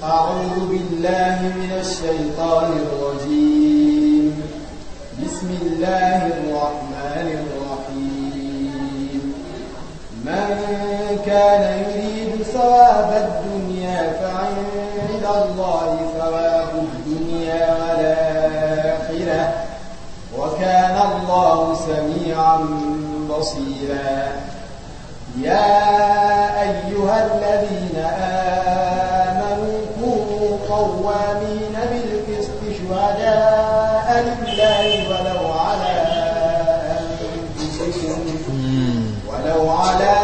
أعوذ بالله من الشيطان الرجيم بسم الله الرحمن الرحيم من كان يريد ثواب الدنيا فعند الله ثواب الدنيا والآخرة وكان الله سميعا بصيرا يا أيها الذين آمنوا كونوا قوامين بالقسط شهداء لله ولو على أنفسكم ولو على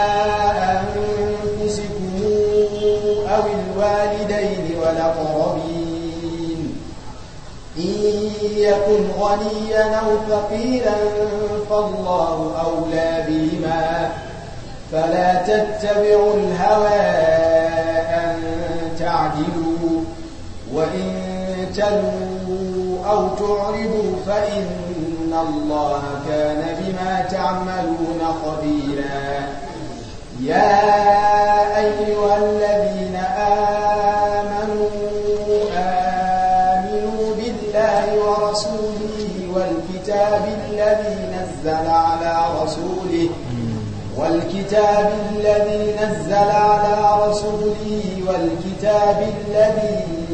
أنفسكم أو الوالدين والأقربين إن يكن غنيا أو فقيرا فالله أولى بهما فلا تتبعوا الهوى أن تعدلوا وإن تلوا أو تعرضوا فإن الله كان بما تعملون خبيرا يا أيها الذين آمنوا آمنوا بالله ورسوله والكتاب الذي نزل على رسوله والكتاب الذي نزل على رسوله والكتاب الذي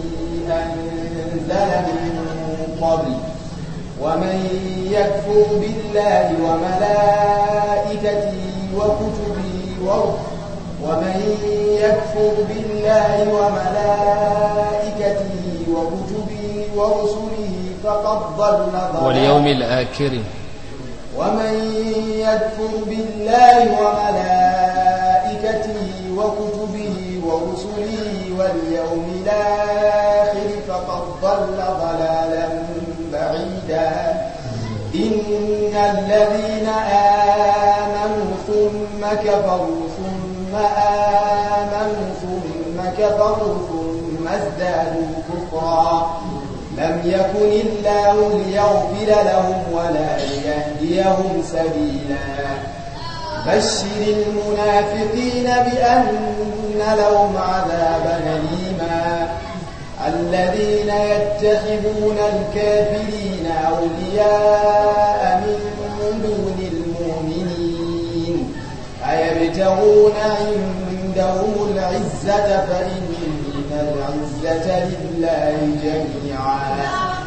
أنزل من قبل ومن يكفر بالله وملائكته وكتبه ومن يكفر بالله وملائكته وكتبه ورسله فقد ضل ضلالا واليوم الآخر ومن يكفر بالله وملائكته وكتبه ورسله واليوم الآخر فقد ضل ضلالا بعيدا إن الذين آمنوا ثم كفروا ثم آمنوا ثم كفروا ثم ازدادوا كفرا لم يكن الله ليغفر لهم ولا ليهديهم سبيلا بشر المنافقين بأن لهم عذابا أليما الذين يتخذون الكافرين أولياء من دون المؤمنين أيبتغون عندهم العزة فإن العزة لله جميعا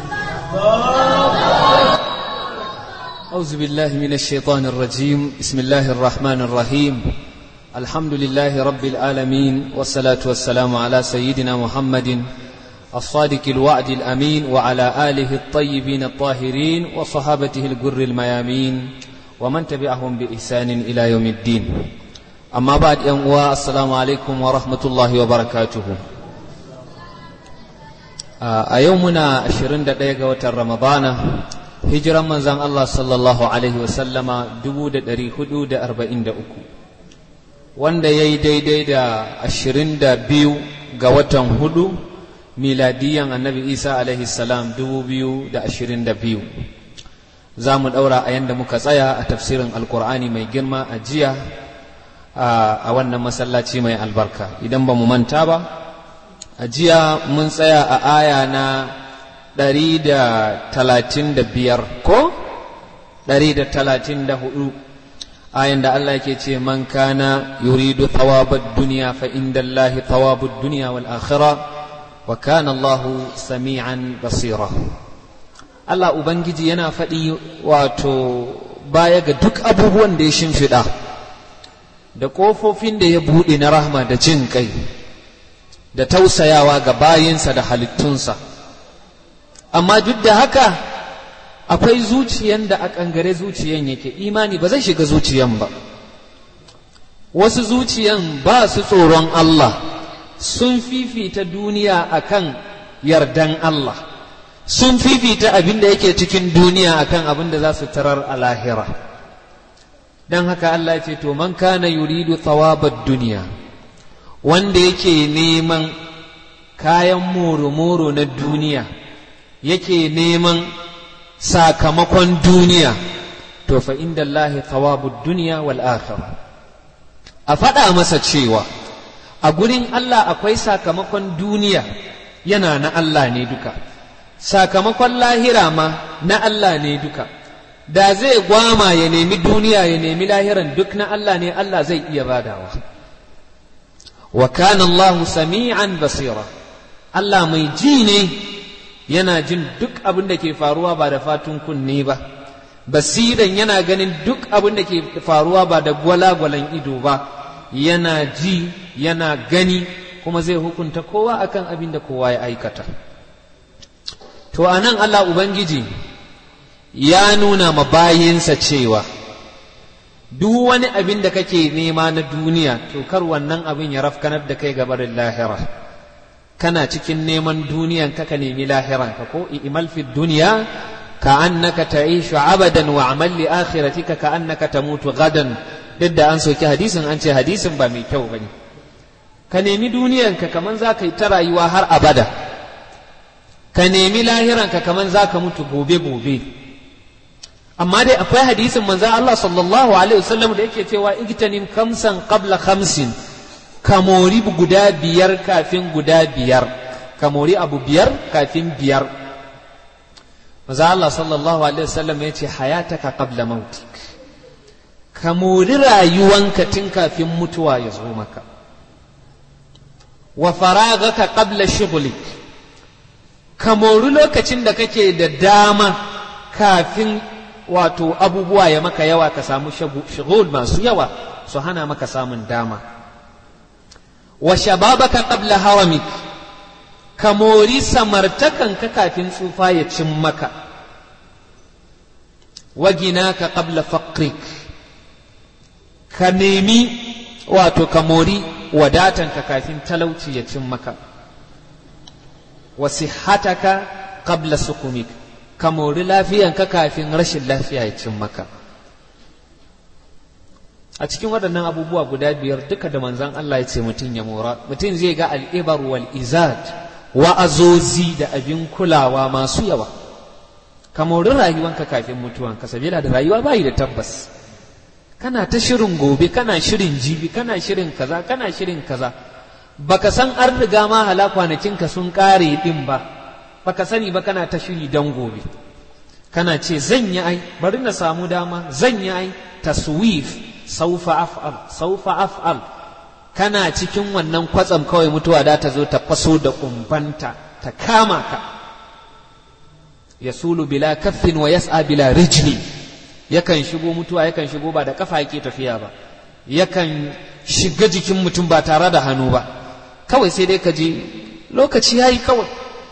أعوذ بالله من الشيطان الرجيم بسم الله الرحمن الرحيم الحمد لله رب العالمين والصلاة والسلام على سيدنا محمد الصادق الوعد الأمين وعلى آله الطيبين الطاهرين وصحابته الجر الميامين ومن تبعهم بإحسان إلى يوم الدين أما بعد يوم السلام عليكم ورحمة الله وبركاته a yau muna 21 ga watan ramadana hijiran manzan Allah sallallahu alaihi wasallama 443 wanda ya yi daidai da 22 ga watan hudu miladiyan annabi isa alaihi salam 2022 za mu ɗaura a yadda muka tsaya a tafsirin alkur'ani mai girma a jiya a wannan masallaci mai albarka idan ba mu manta ba a jiya mun tsaya a aya na ɗari da talatin da biyar ko ɗari da talatin da hudu ayan da Allah yake ce man kana yuridu thawabad duniya fa inda Allahi thawabud duniya wal akhira wa kana Allahu sami'an basira Allah Ubangiji yana faɗi wato baya ga duk abubuwan da ya shimfiɗa da ƙofofin da ya buɗe na rahma da jin kai da tausayawa ga bayinsa da halittunsa amma duk da haka akwai zuciyan da a ƙangare zuciyan yake imani ba zai shiga zuciyan ba wasu zuciyan ba su tsoron Allah sun fifita duniya akan yardan Allah sun fifita abin da yake cikin duniya akan abin da za su tarar a lahira don haka Allah ya ce to man kana yuridu thawabad duniya wanda yake neman kayan moro-moro na duniya yake neman sakamakon duniya to fa inda Allah thawabud duniya wal akhirah a faɗa masa cewa a gurin Allah akwai sakamakon duniya yana na Allah ne duka sakamakon lahira ma na Allah ne duka da zai gwama ya nemi duniya ya nemi lahiran duk na Allah ne Allah zai iya badawa wa kana Allah sami'an basira Allah mai ji ne yana jin duk abin da ke faruwa ba da fatun kunne ba basiran yana ganin duk abin da ke faruwa ba da gwalagwalan ido ba yana ji yana gani kuma zai hukunta kowa akan abin da kowa ya aikata to anan Allah Ubangiji ya nuna ma bayinsa cewa duk wani abin da kake nema na duniya to kar wannan abin ya rafkanar da kai gabarin lahira kana cikin neman duniyan ka ka nemi lahiran ka ko imal fi duniya ka annaka ta'ishu abadan wa amal li akhiratika ka annaka tamutu gadan duk da an soki hadisin an ce hadisin ba mai kyau bane ka nemi duniyan ka kaman za ka yi ta rayuwa har abada ka nemi lahiran ka kaman za ka mutu gobe gobe amma dai akwai hadisin manzo Allah sallallahu alaihi wasallam da yake cewa igtanim kamsan qabla khamsin kamori guda biyar kafin guda biyar kamori abu biyar kafin biyar manzo Allah sallallahu alaihi wasallam ya ce hayataka qabla mautik kamori rayuwanka tun kafin mutuwa ya zo maka wa faragaka qabla shughlik kamori lokacin da kake da dama kafin wato abubuwa ya maka yawa ka samu shagul masu yawa su hana maka samun dama wa shababaka qabla haramik ka mori samartakanka kafin tsufa ya cin maka wa ginaka qabla faqrik ka nemi wato ka mori wadatanka kafin talauci ya cin maka wa sihhataka qabla sukumik ka mori lafiyanka kafin rashin lafiya ya cin maka a cikin waɗannan abubuwa guda biyar duka da manzan Allah ya ce mutum ya mora mutum zai ga al'ibar wal izad wa'azozi da abin kulawa masu yawa ka mori rayuwanka kafin mutuwanka sabila da rayuwa bayi da tabbas kana ta shirin gobe kana shirin jibi kana shirin kaza kana shirin kaza baka san an riga ma hala kwanakinka sun ƙare ɗin ba baka sani ba kana ta shiri don gobe kana ce zan yi ai bari na samu dama zan yi ai taswif saufa af'al saufa af'al kana cikin wannan kwatsam kawai mutuwa da ta zo ta faso da kumbanta ta kama ka yasulu bila kaffin wa yas'a bila rijli yakan shigo mutuwa yakan shigo ba da kafa yake tafiya ba yakan shiga jikin mutum ba tare da hannu ba kawai sai dai ka je lokaci yayi kawai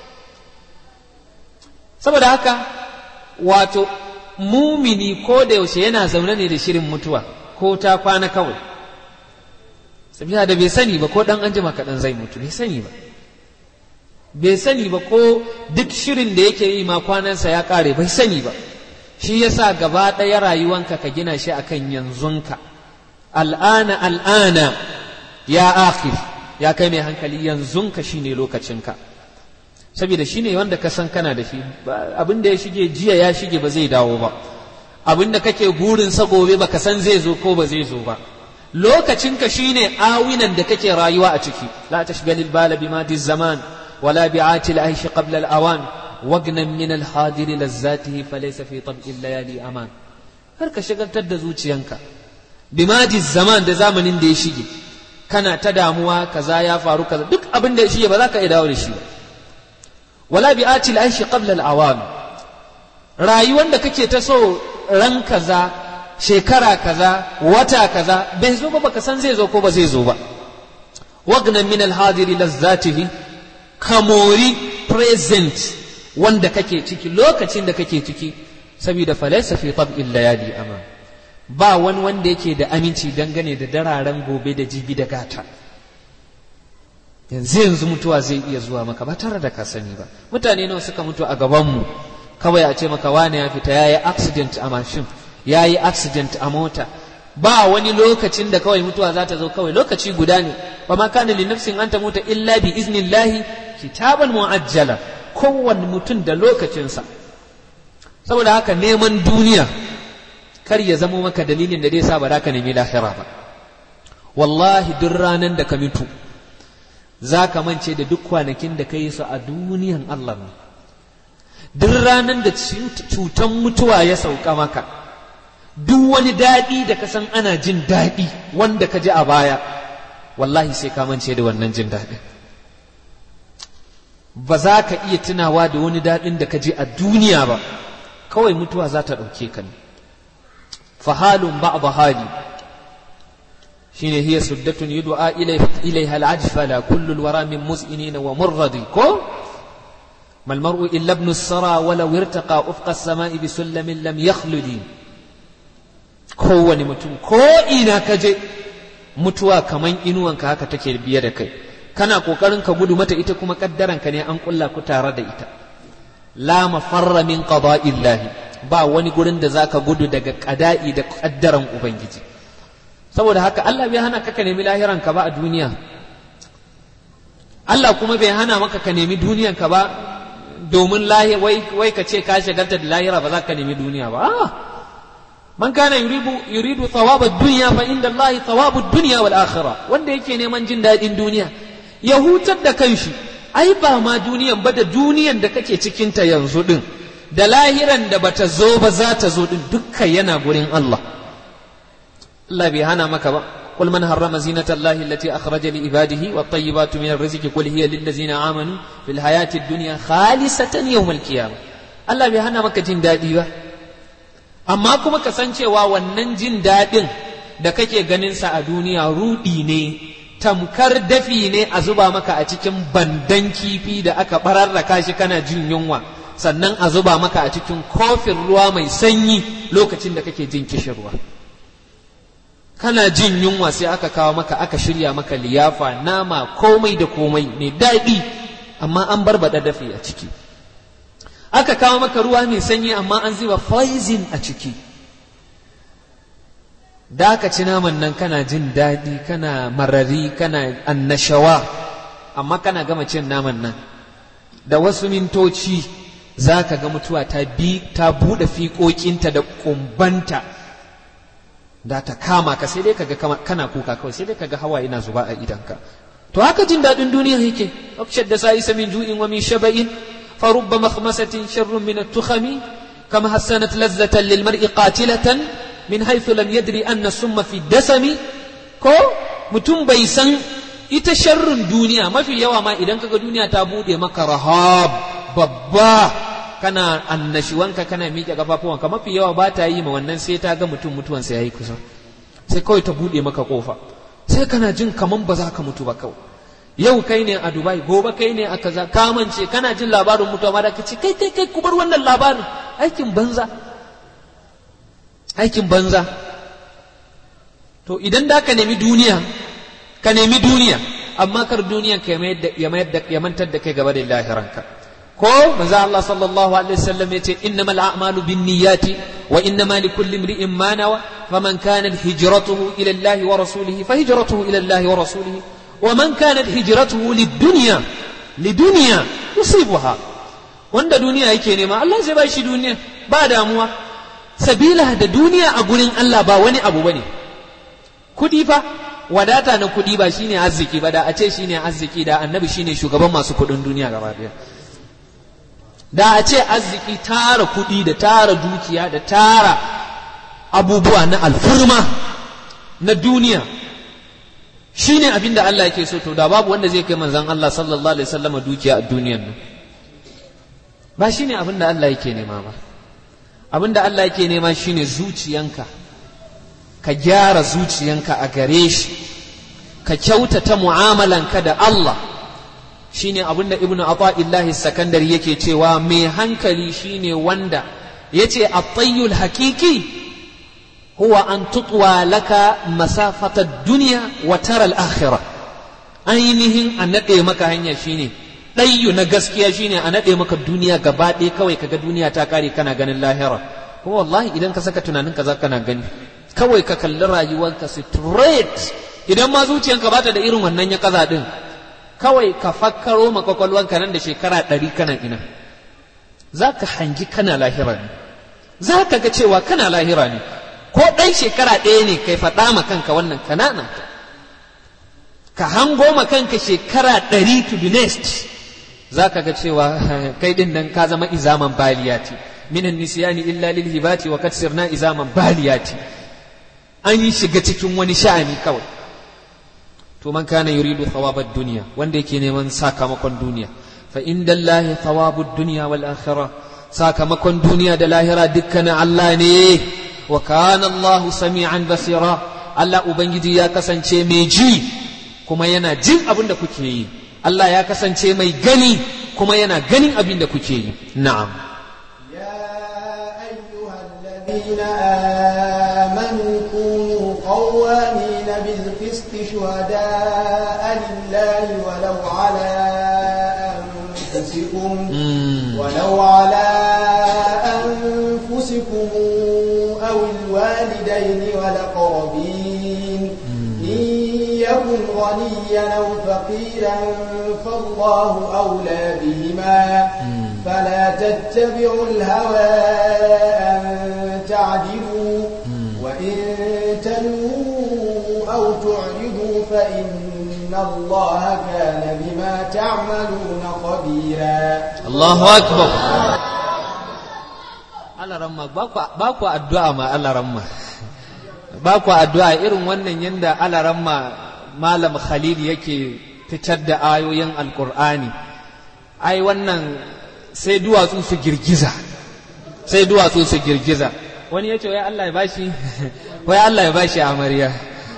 saboda haka wato mumini ko da yaushe yana zaune ne da shirin mutuwa ko ta kwana kawai sabiya da bai sani ba ko dan anjima kaɗan zai mutu bai sani ba bai sani ba ko duk shirin da yake yi ma kwanansa ya ƙare bai sani ba shi yasa gaba ɗaya rayuwanka ka gina shi akan yanzunka al'ana al'ana ya akhir ya kai mai hankali yanzunka shine lokacinka saboda shi ne wanda ka san kana da shi abin da ya shige jiya ya shige ba zai dawo ba abin da kake gurin sa gobe ba ka san zai zo ko ba zai zo ba lokacinka shine awinan da kake rayuwa a ciki la tashghal al-bala bima di zaman wala bi'ati al-aish qabla al-awan wagnan min al-hadir lazzatihi falaysa fi tab'i al-layali aman har ka shagaltar da zuciyanka bima di zaman da zamanin da ya shige kana ta damuwa kaza ya faru kaza duk abin da ya shige ba za ka iya dawo da shi ba wala bi atil aishi qabla al-awam rayuwar da kake ta so ran kaza shekara kaza wata kaza bai zo ba baka san zai zo ko ba zai zo ba wagnan min al-hadiri lazzatihi kamori present wanda kake ciki lokacin da kake ciki saboda falaysa fi tab'il layali ama ba wani wanda yake da aminci dangane da dararen gobe da jibi da gata yanzu yanzu mutuwa zai iya zuwa maka ba tare da ka sani ba mutane nawa suka mutu a gabanmu kawai a ce maka wane ya fita ya yi accident a mashin ya yi accident a mota ba wani lokacin da kawai mutuwa za ta zo kawai lokaci guda ne ba ma kana li nafsin an ta muta illa bi iznillahi kitaban mu'ajjala kowanne mutum da lokacinsa saboda haka neman duniya kar ya zamo maka dalilin da zai sa ba za ka nemi lahira ba wallahi duk ranan da ka mutu za ka mance da duk kwanakin da ka yi su a duniyan Allah ne duk ranar da cutan mutuwa ya sauka maka duk wani daɗi da ka san ana jin daɗi wanda ka ji a baya wallahi sai ka mance da wannan jin daɗin ba za ka iya tunawa da wani daɗin da ka ji a duniya ba kawai mutuwa za ta ɗauke ka ne fahalun ba hali shine hiya suddatun yud'a ilaiha al-ajfala kullu al-wara min mus'inin wa murradi ko ما المرء إلا ابن السرى ولو ارتقى أفق السماء بسلم لم يخلد kowane mutum ko ina ka je mutuwa kaman inuwanka haka take biye da kai kana kokarin ka gudu mata ita kuma kaddaranka ne an kulla ku tare da ita la mafarra min qada'illahi ba wani gurin da zaka gudu daga qada'i da kaddaran ubangiji saboda haka Allah bai hana ka ka nemi lahiran ka ba a duniya Allah kuma bai hana maka ka nemi duniyan ka ba domin lahi wai wai ka ce ka shagalta da lahira ba za ka nemi duniya ba ah man kana yuridu yuridu thawab ad-dunya fa inda Allah thawab ad-dunya wal akhirah wanda yake neman jin dadin duniya ya hutar da kanshi ai ba ma duniyan ba da duniyan da kake cikin ta yanzu din da lahiran da bata zo ba za ta zo din dukkan yana gurin Allah Allah bai hana maka ba قل من حرم زينة الله التي أخرج لعباده والطيبات من الرزق قل هي للذين آمنوا في الحياة الدنيا خالصة يوم القيامة الله bai hana maka jin daɗi ba amma kuma ka san cewa wannan jin daɗin da kake ganin sa a duniya rudi ne tamkar dafi ne a zuba maka a cikin bandan kifi da aka bararraka shi kana jin yunwa sannan a zuba maka a cikin kofin ruwa mai sanyi lokacin da kake jin kishirwa kana jin yunwa sai aka kawo maka aka shirya maka liyafa nama komai da komai mai daɗi amma an barbaɗa dafi a ciki aka kawo maka ruwa mai sanyi amma an zuba poison a ciki da aka ci naman nan kana jin daɗi kana marari kana annashawa amma kana gama cin naman nan da wasu mintoci za ka ga mutuwa ta bi ta buɗe fiƙoƙinta da ƙumbanta da ta kama ka sai dai kaga kana kuka kawai sai dai kaga hawa yana zuba a idanka to haka jin daɗin duniya yake abshad da sa'isa min ju'in wa min shaba'in fa rubba makhmasatin sharrun min at-tukhami kama hassanat lazzatan lil mar'i qatilatan min haythu lam yadri anna summa fi dasami ko mutum bai san ita sharrun duniya mafi yawa ma idan kaga duniya ta bude maka rahab babba kana annashiwanka kana miƙe kafafuwanka mafi yawa ba ta yi ma wannan sai ta ga mutum mutuwansa ya yi kusa sai kawai ta buɗe maka ƙofa sai kana jin kaman ba za ka mutu ba kawai yau kai ne a dubai gobe kai ne a kaza kamance kana jin labarin mutuwa ma da ka ce kai kai kai ku bar wannan labarin aikin banza aikin banza to idan da ka nemi duniya ka nemi duniya amma kar duniyan ka ya mantar da kai gaba da lahiranka ko manzo Allah sallallahu alaihi wasallam yace innamal a'malu binniyati wa innama likulli imri'in ma nawa faman kanat hijratuhu ila Allah wa rasulihi fa hijratuhu ila Allah wa rasulihi wa man kanat hijratuhu lid-dunya lidunya yusibuha wanda duniya yake nema Allah zai ba shi duniya ba damuwa sabila da duniya a gurin Allah ba wani abu bane kudi fa wadata na kudi ba shine arziki ba da a ce shine arziki da annabi shine shugaban masu kudin duniya gaba daya da a ce arziki tara kuɗi da tara dukiya da tara abubuwa na alfurma na duniya shi ne abin da Allah yake so to da babu wanda zai kai manzan Allah sallallahu alaihi wasallam dukiya a duniyan nan ba shi ne abin da Allah yake nema ba abin da Allah yake nema shi ne zuciyanka ka gyara zuciyanka a gare shi ka kyautata mu'amalanka da Allah shine abinda ibnu ata'illahi sakandari yake cewa mai hankali shine wanda yace at-tayyul haqiqi huwa an tutwa laka masafata dunya wa tara al-akhirah ainihin a nade maka hanya shine ɗayyu na gaskiya shine a nade maka duniya gaba ɗaya kawai kaga duniya ta kare kana ganin lahira kuma wallahi idan ka saka tunanin ka za kana gani kawai ka kalli rayuwarka straight idan ma zuciyanka bata da irin wannan ya kaza din kawai ka fakkaro ma kwakwalwanka nan da shekara ɗari kana ina za ka hangi kana lahira ne za ka ga cewa kana lahira ne ko ɗan shekara ɗaya ne kai faɗa ma kanka wannan kanana ka hango ma kanka shekara ɗari to the next za ka ga cewa kai ɗin nan ka zama izaman baliyati minan nisiyani illa lil hibati wa kad sirna izaman baliyati an yi shiga cikin wani sha'ani kawai to man kana yuridu thawabad dunya wanda yake neman sakamakon duniya fa indallahi thawabud dunya wal akhirah sakamakon duniya da lahira dukkanin Allah ne wa kana Allah sami'an basira Allah ubangiji ya kasance mai ji kuma yana jin abin da kuke yi Allah ya kasance mai gani kuma yana ganin abin da kuke yi na'am الذين آمنوا كونوا قوامين بالقسط شهداء لله ولو على أنفسكم ولو على أنفسكم أو الوالدين والأقربين إن يكن غنيا أو فقيرا فالله أولى بهما فلا تتبعوا الهوى أن تعدلوا وإن تلووا أو تعرضوا فإن الله كان بما تعملون خبيرا الله أكبر Allah ramma ba ku addu'a ma Allah ramma ba ku addu'a irin wannan yanda Allah ramma Malam Khalil yake fitar da ayoyin Alƙur'ani ai wannan sai duwatsu su girgiza sai duwatsu su girgiza wani ya ce wai Allah ya bashi wai Allah ya bashi amarya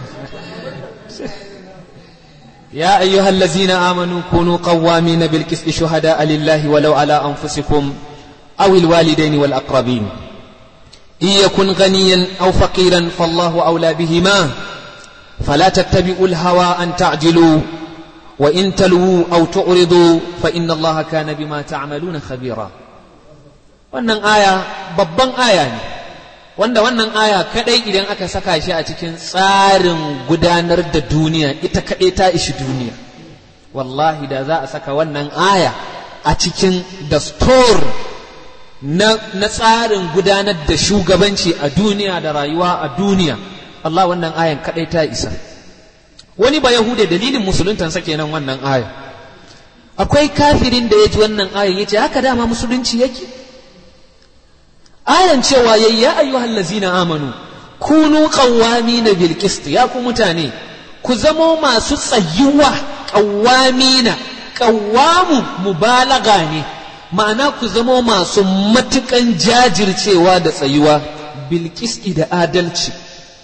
ya ayyuhal ladzina amanu kunu qawwamina bil qisti shuhada lillahi walau ala anfusikum aw al walidaini wal aqrabin in yakun ghaniyan aw faqiran fallahu awla bihima فلا تتبعوا الهوى أن تعجلوا وإن تلووا أو تعرضوا فإن الله كان بما تعملون خبيرا wannan aya babban aya ne wanda wannan aya kadai idan aka saka shi a cikin tsarin gudanar da duniya ita kadai ta ishi duniya wallahi da za a saka wannan aya a cikin dastor na, na tsarin gudanar da shugabanci a duniya da rayuwa a duniya Allah wannan ayan kadai ta isa wani ba yahude dalilin musuluntansa kenan wannan aya akwai kafirin da ya ji wannan ayan ya ce haka dama musulunci yake ayan cewa yayi ya ayyuhal lazina amanu kunu qawwamina bil qist ya ku mutane ku zamo masu tsayuwa qawwamina qawwamu mubalaga ne ma'ana ku zamo masu matukan jajircewa da tsayuwa bil da adalci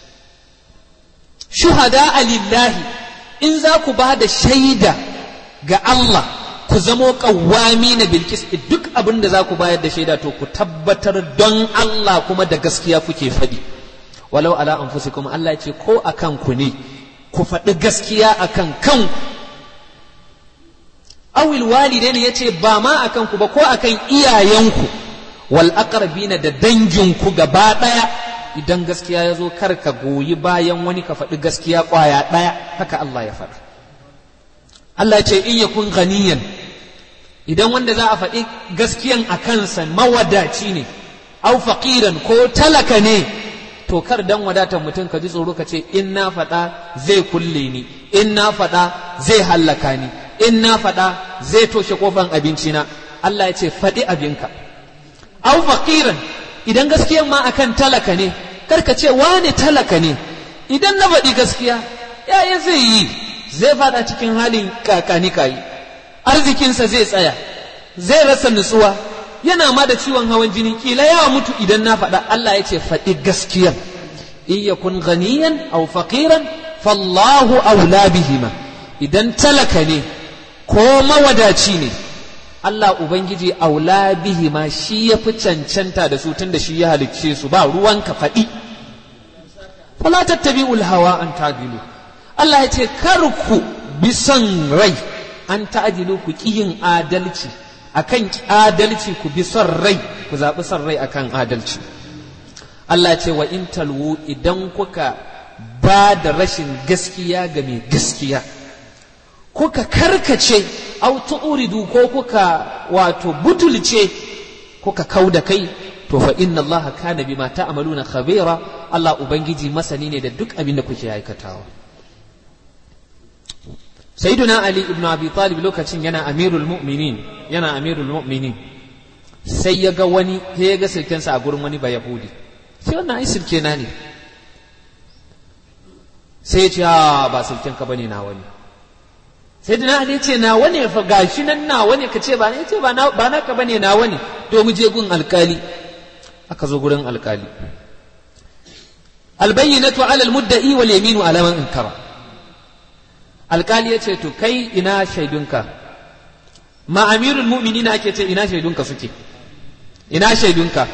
shuhada lillahi in za ku ba da shaida ga Allah ku zamo ƙawwami na bilkis duk abin da za ku bayar da shaida to ku tabbatar don Allah kuma da gaskiya kuke faɗi walau ala anfusikum Allah ya ce ko akan ku ne ku faɗi gaskiya akan kan awil walidaini ya ce ba ma akan ku ba ko akan iyayenku wal aqrabina da danginku gaba ɗaya idan gaskiya ya zo kar ka goyi bayan wani ka faɗi gaskiya ƙwaya ɗaya haka Allah ya faɗa Allah ce in yakun ganiyan idan wanda za a faɗi gaskiyan a kansa mawadaci ne au faqiran ko talaka ne to kar dan wadatar mutum ka ji tsoro ka ce in na faɗa zai kulle ni in na faɗa zai hallaka ni in na faɗa zai toshe kofan abincina Allah ya ce faɗi abinka au faqiran idan gaskiyan ma akan talaka ne karka ce wane talaka ne idan na faɗi gaskiya yaya zai yi zai fada cikin halin kakani kayi arzikinsa zai tsaya zai rasa nutsuwa yana ma da ciwon hawan jini kila ya mutu idan na faɗa Allah ya ce faɗi gaskiyar in yakun ganiyan aw faqiran fallahu aula bihima idan talaka ne ko mawadaci ne Allah Ubangiji aula bihi ma shi ya fi cancanta da su tun da shi ya halicce su ba ruwan ka faɗi. Fala tattabi'ul hawa an tagilu. Allah ya ce kar ku bi son rai an ta'adilu ku ƙi yin adalci akan adalci ku bi son rai ku zaɓi son rai akan adalci. Allah ya ce wa in talwu idan kuka ba da rashin gaskiya ga mai gaskiya. kuka karkace au tu'ridu ko kuka wato butulce kuka kau da kai to fa inna allaha kana bima ta'maluna khabira Allah ubangiji masani ne da duk abin da kuke aikatawa sayyiduna ali ibn abi talib lokacin yana amirul mu'minin yana amirul mu'minin sai ya ga wani sai ya ga sirkensa a gurin wani ba yahudi sai wannan ai sirke na ne sai ya ce a ba sirken ka bane na wani sai dina ali ce na wani fa gashi nan na wani ka ce ba ne ce ba na ba naka bane na wani to mu je gun alkali aka zo gurin alkali albayyinatu ala almudda'i wal yaminu ala man inkara alkali ya ce to kai ina shaidunka ma amirul mu'minina ake ce ina shaidunka suke ina shaidunka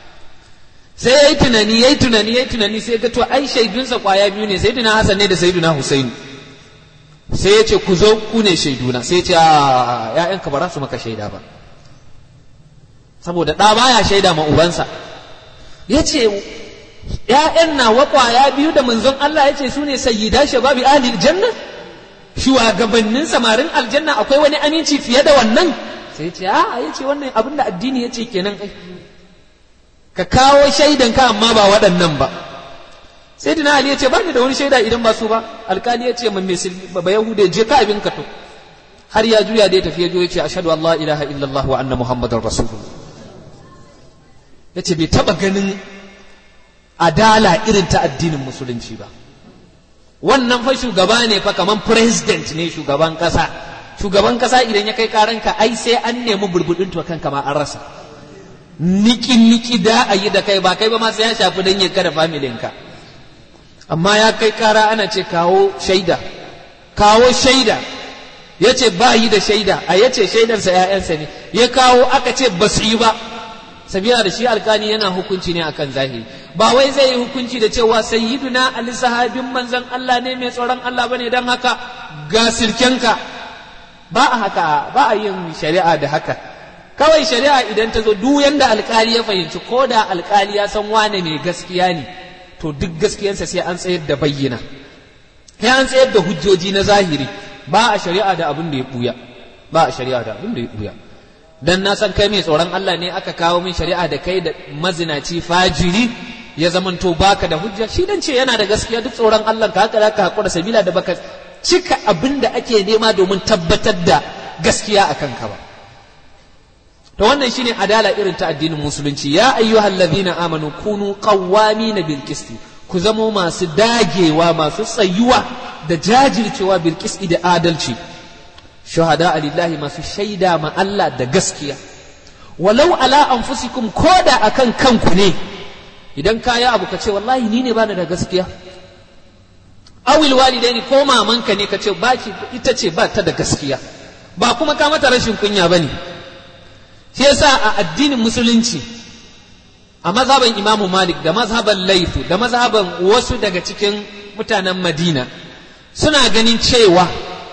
sai ya yi tunani ya yi tunani ya yi tunani sai ga to ai shaidunsa kwaya biyu ne sayyidina hasan ne da sayyidina husainu sai ya ce ku zo ku ne shaiduna sai ya ce a ƴaƴanka ba za su maka shaida ba saboda ɗa baya shaida ma ubansa ya ce ƴaƴan nawa kwaya biyu da manzon Allah ya ce su ne sayyida shababi ahli janna shugabannin samarin aljanna akwai wani aminci fiye da wannan sai ce a ya ce wannan abin da addini ya ce kenan ai ka kawo shaidan ka amma ba waɗannan ba sai dina ali ya ce ba ni da wani shaida idan ba su ba alkali ya ce man mai ba yahude je ka abin ka to har ya juya da ya tafi ya ya ce ashhadu an la ilaha illallah wa anna muhammadar rasulullah ya ce bai taɓa ganin adala irin ta addinin musulunci ba wannan fa shugaba ne fa kaman president ne shugaban kasa shugaban kasa idan ya kai karanka ai sai an nemi burbudin to kanka ma an rasa niki niki da a yi da kai ba kai ba ma sai ya shafi dan ya kada familinka amma ya kai kara ana ce kawo shaida kawo shaida ya ce ba yi da shaida a ya ce shaidarsa ‘ya'yansa ne ya kawo aka ce ba su yi ba sabila da shi alkali yana hukunci ne akan zahiri ba wai zai yi hukunci da cewa sayyiduna ali sahabin manzon Allah ne mai tsoron Allah bane dan haka ga sirkenka ba a haka ba a yin shari'a da haka kawai shari'a idan ta zo duk yanda alkali ya fahimci ko da alkali ya san wane mai gaskiya ne to duk gaskiyansa sai an tsayar da bayyana sai an tsayar da hujjoji na zahiri ba a shari'a da abin da ya buya ba a shari'a da abin da ya buya dan na san kai mai tsoron Allah ne aka kawo min shari'a da kai da mazinaci fajiri ya zamanto baka da hujja shi dan ce yana da gaskiya duk tsoron Allah ka haka zaka hakura sabila da baka cika abin da ake nema domin tabbatar da gaskiya akan ka ba to wannan shine adala irin ta addinin musulunci ya ayyuhal ladhina amanu kunu qawwamina bil qisti ku zamo masu dagewa masu tsayuwa da jajircewa bil qisti da adalci shuhada lillahi masu shaida ma Allah da gaskiya walau ala anfusikum koda akan kanku ne idan ka yi abu ka ce wallahi ni ne bani da gaskiya awil walidaini ko mamanka ne ka ce baki ita ce ba ta da gaskiya ba kuma ka mata rashin kunya bane shi yasa a addinin musulunci a mazhaban imamu malik da mazhaban laifu da mazhaban wasu daga cikin mutanen madina suna ganin cewa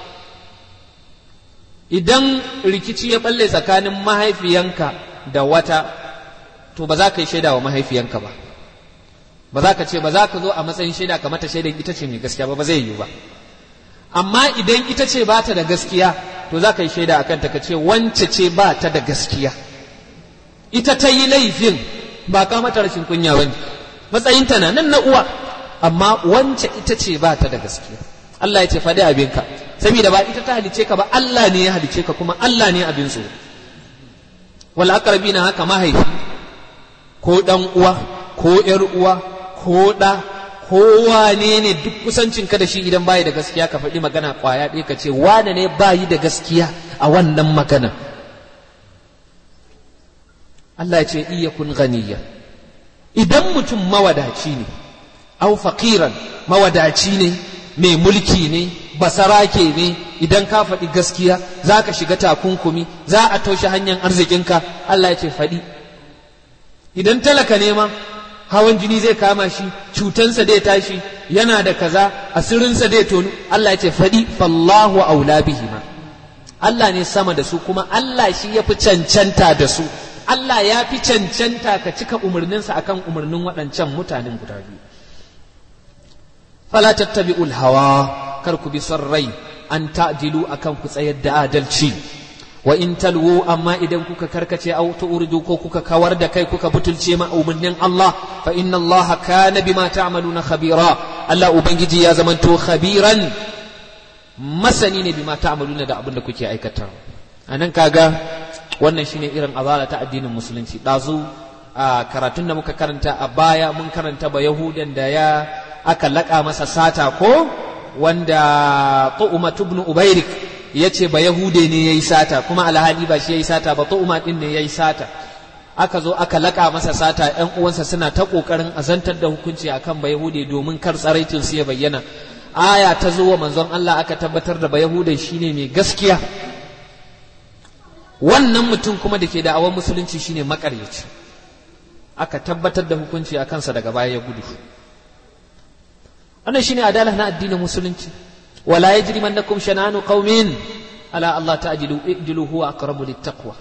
idan rikici ya balle tsakanin mahaifiyanka da wata to ba za ka yi shaida wa mahaifiyanka ba ba za ka ce ba za ka zo a matsayin shaida ka mata shaidan ita ce mai gaskiya ba ba zai yiwu ba amma idan ita ce ba ta da gaskiya to za ka yi shaida akan ta ka ce wance ce ba ta da gaskiya ita ta yi laifin ba ka mata rashin kunya ba ne matsayinta na nan na uwa amma wance ita ce ba ta da gaskiya Allah ya ce faɗi abinka saboda ba ita ta halice ka ba Allah ne ya halice ka kuma Allah ne abin so wal aqrabina haka mahaifi ko dan uwa ko yar uwa ko da ko wane ne duk kusancin ka da shi idan bayi da gaskiya ka faɗi magana kwaya ɗaya ka ce wane ne bayi da gaskiya a wannan magana Allah ya ce iyakun ganiya idan mutum mawadaci ne au faqiran mawadaci ne mai mulki ne basarake ne idan ka faɗi gaskiya za ka shiga takunkumi za a toshe hanyar arzikinka Allah ya ce faɗi idan talaka ne ma hawan jini zai kama shi cutansa zai tashi yana da kaza asirinsa zai tonu Allah ya ce faɗi fallahu aula bihima Allah ne sama da su kuma Allah shi ya fi cancanta da su Allah ya fi cancanta ka cika umarninsa akan umarnin waɗancan mutanen guda biyu fala tattabi'ul hawa kar ku bi son rai an ta'dilu akan ku tsayar da adalci wa in talwu amma idan kuka karkace aw tu'ridu ko kuka kawar da kai kuka butulce ma umarnin Allah fa inna Allah kana bima ta'maluna khabira Allah ubangiji ya zamanto khabiran masani ne bima ta'maluna da abin da kuke aikata anan kaga wannan shine irin azala ta addinin musulunci dazu a karatun da muka karanta a baya mun karanta ba yahudan da ya aka laƙa masa sata ko wanda tu'uma ibn ubairik ya ce ba yahude ne ya yi sata kuma alhali ba shi ya yi sata ba tu'uma din ne ya yi sata aka zo aka laƙa masa sata ‘yan uwansa suna ta ƙoƙarin azantar da hukunci akan ba yahude domin kar tsaraitin su ya bayyana aya ta zo wa manzon Allah aka tabbatar da ba yahude shine mai gaskiya wannan mutum kuma da ke da awon musulunci shine makaryaci aka tabbatar da hukunci a kansa daga baya ya gudu wannan shine adala na addinin musulunci wala yajrimannakum shananu qaumin ala Allah ta'dilu i'dilu huwa aqrabu littaqwa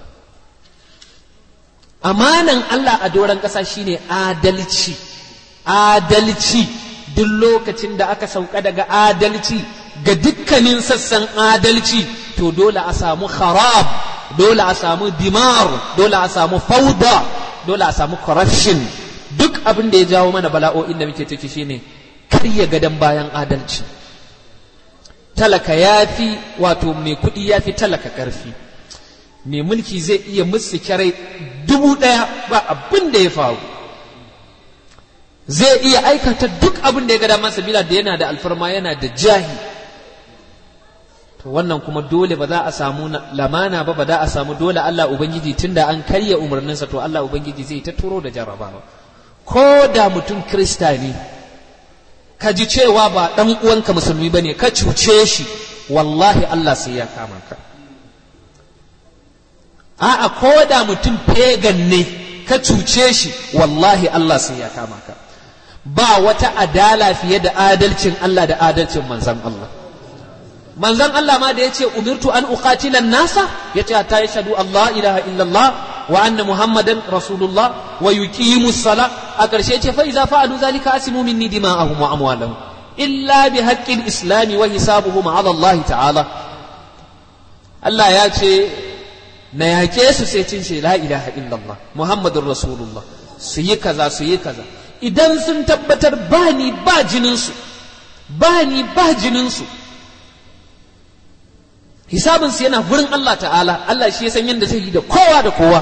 amanan Allah a doran ƙasa shine adalci adalci duk lokacin da aka sauka daga adalci ga dukkanin sassan adalci to dole a samu kharab dole a samu dimar dole a samu fauda dole a samu corruption duk abin da ya jawo mana bala'o'in da muke ciki shine karya gadon bayan adalci talaka ya fi wato mai kuɗi ya fi talaka ƙarfi mai mulki zai iya musu kyarai dubu ɗaya ba abin da ya faru zai iya aikata duk abin da ya gada masa bila da yana da alfarma yana da jahi to wannan kuma dole ba za a samu lamana ba ba za a samu dole Allah Ubangiji tunda an karya umarninsa to Allah Ubangiji zai ta turo da jarrabawa ko da mutum krista ne ka ji cewa ba ɗan uwanka musulmi ba ne ka cuce shi wallahi Allah sai ya kama ka a'a ko da mutum pagan ne ka cuce shi wallahi Allah sai ya kama ka ba wata adala fiye da adalcin Allah da adalcin manzan Allah manzan Allah ma da ya ce umirtu an uqatila nasa ya ce ta yashhadu Allah ilaha illallah wa anna muhammadan rasulullah wa yuqimu sala a ƙarshe ce fa iza fa'alu zalika asimu minni dima'ahum wa amwalahum illa bi haqqil islami wa hisabuhum ala Allah ta'ala Allah ya ce na yake su sai cin ce la ilaha illallah muhammadur rasulullah su yi kaza su yi kaza idan sun tabbatar ba ni ba jininsu ba ni ba jininsu hisabinsu yana gurin Allah ta'ala Allah shi ya san yadda zai yi da kowa da kowa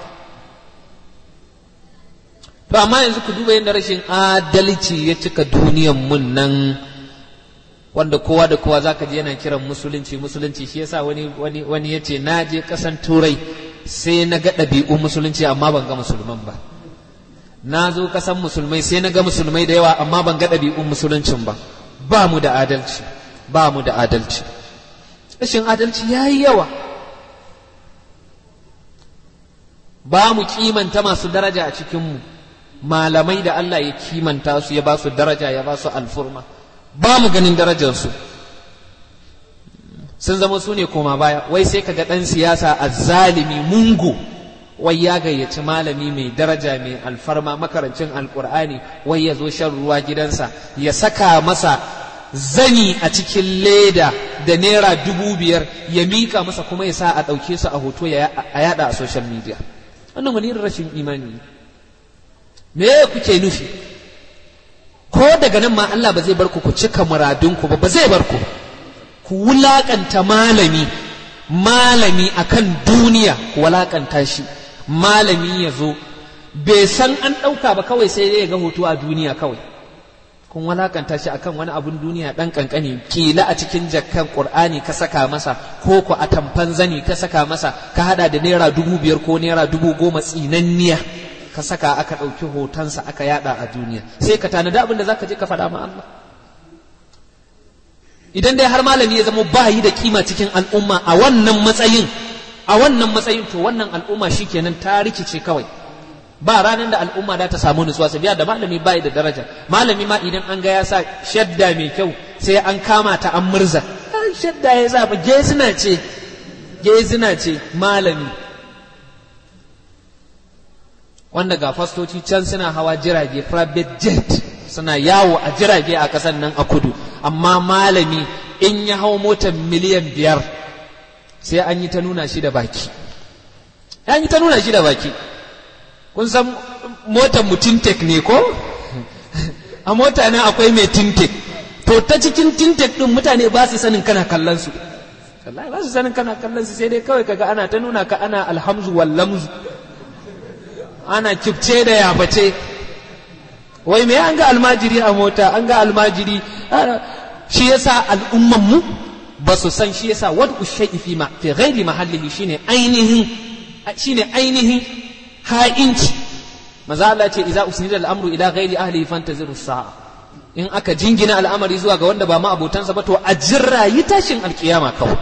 to amma yanzu ku duba yadda rashin adalci ya cika duniyan mun nan wanda kowa da kowa zaka ji yana kiran musulunci musulunci shi yasa wani wani wani yace na je kasan turai sai na ga ɗabi'un musulunci amma ban ga musulman ba na zo kasan musulmai sai na ga musulmai da yawa amma ban ga ɗabi'un musuluncin ba ba mu da adalci ba mu da adalci rashin adalci ya yi yawa ba mu kimanta masu daraja a cikinmu malamai da Allah ya kimanta su ya ba su daraja ya ba su alfurma ba mu ganin darajarsu sun zama su ne koma baya wai sai ka ga ɗan siyasa a zalimi mungu wai ya gayyaci malami mai daraja mai alfarma makarancin alkur'ani wai ya zo shan ruwa gidansa ya saka masa zani a cikin leda da naira dubu biyar ya mika masa kuma ya sa a ɗauke su a hoto a yada a social media wannan wani rashin imani me kuke nufi ko daga nan ma Allah ba zai bar ku ku cika muradunku ba ba zai bar ku ku wulakanta malami malami akan duniya ku wulakanta shi malami ya zo bai san an ɗauka ba kawai sai ya ga hoto a duniya kawai kun walakanta shi akan wani abun duniya dan kankani kila a cikin jakkan qur'ani ka saka masa ko ko a tamfan zani ka saka masa ka hada da naira dubu biyar ko naira dubu goma tsinanniya ka saka aka ɗauki hotonsa aka yada a duniya sai ka tanadi abin da zaka je ka faɗa ma Allah idan dai har malami ya zama ba yi da kima cikin al'umma a wannan matsayin a wannan matsayin to wannan al'umma shikenan ta rikice kawai ba ranar da al'umma za ta samu nutsuwa sabiya da malami bai da daraja malami ma idan an ga ya sa shadda mai kyau sai an kama ta an murza shadda ya zafa gezina ce gezina ce malami wanda ga fastoci can suna hawa jirage private jet suna yawo a jirage a kasan nan a kudu amma malami in ya hau motar miliyan biyar sai an yi ta nuna shi da baki an yi ta nuna shi da baki kun san motar mu tintek ne ko a mota nan akwai mai tintek to ta cikin tintek din mutane ba su sanin kana kallon su wallahi ba su sanin kana kallon su sai dai kawai kaga ana ta nuna ka ana alhamzu wal lamzu ana kifce da yabace wai me an ga almajiri a mota an ga almajiri shi yasa al'umman mu ba su san shi yasa wad ushai fi ma fi ghairi mahallihi shine ainihin shine ainihin ha'inci maza Allah ce idza usnida al-amru ila ghairi ahlihi fantaziru sa'a in aka jingina al'amari zuwa ga wanda ba ma abotansa ba to a jirra yi tashin alkiyama kawai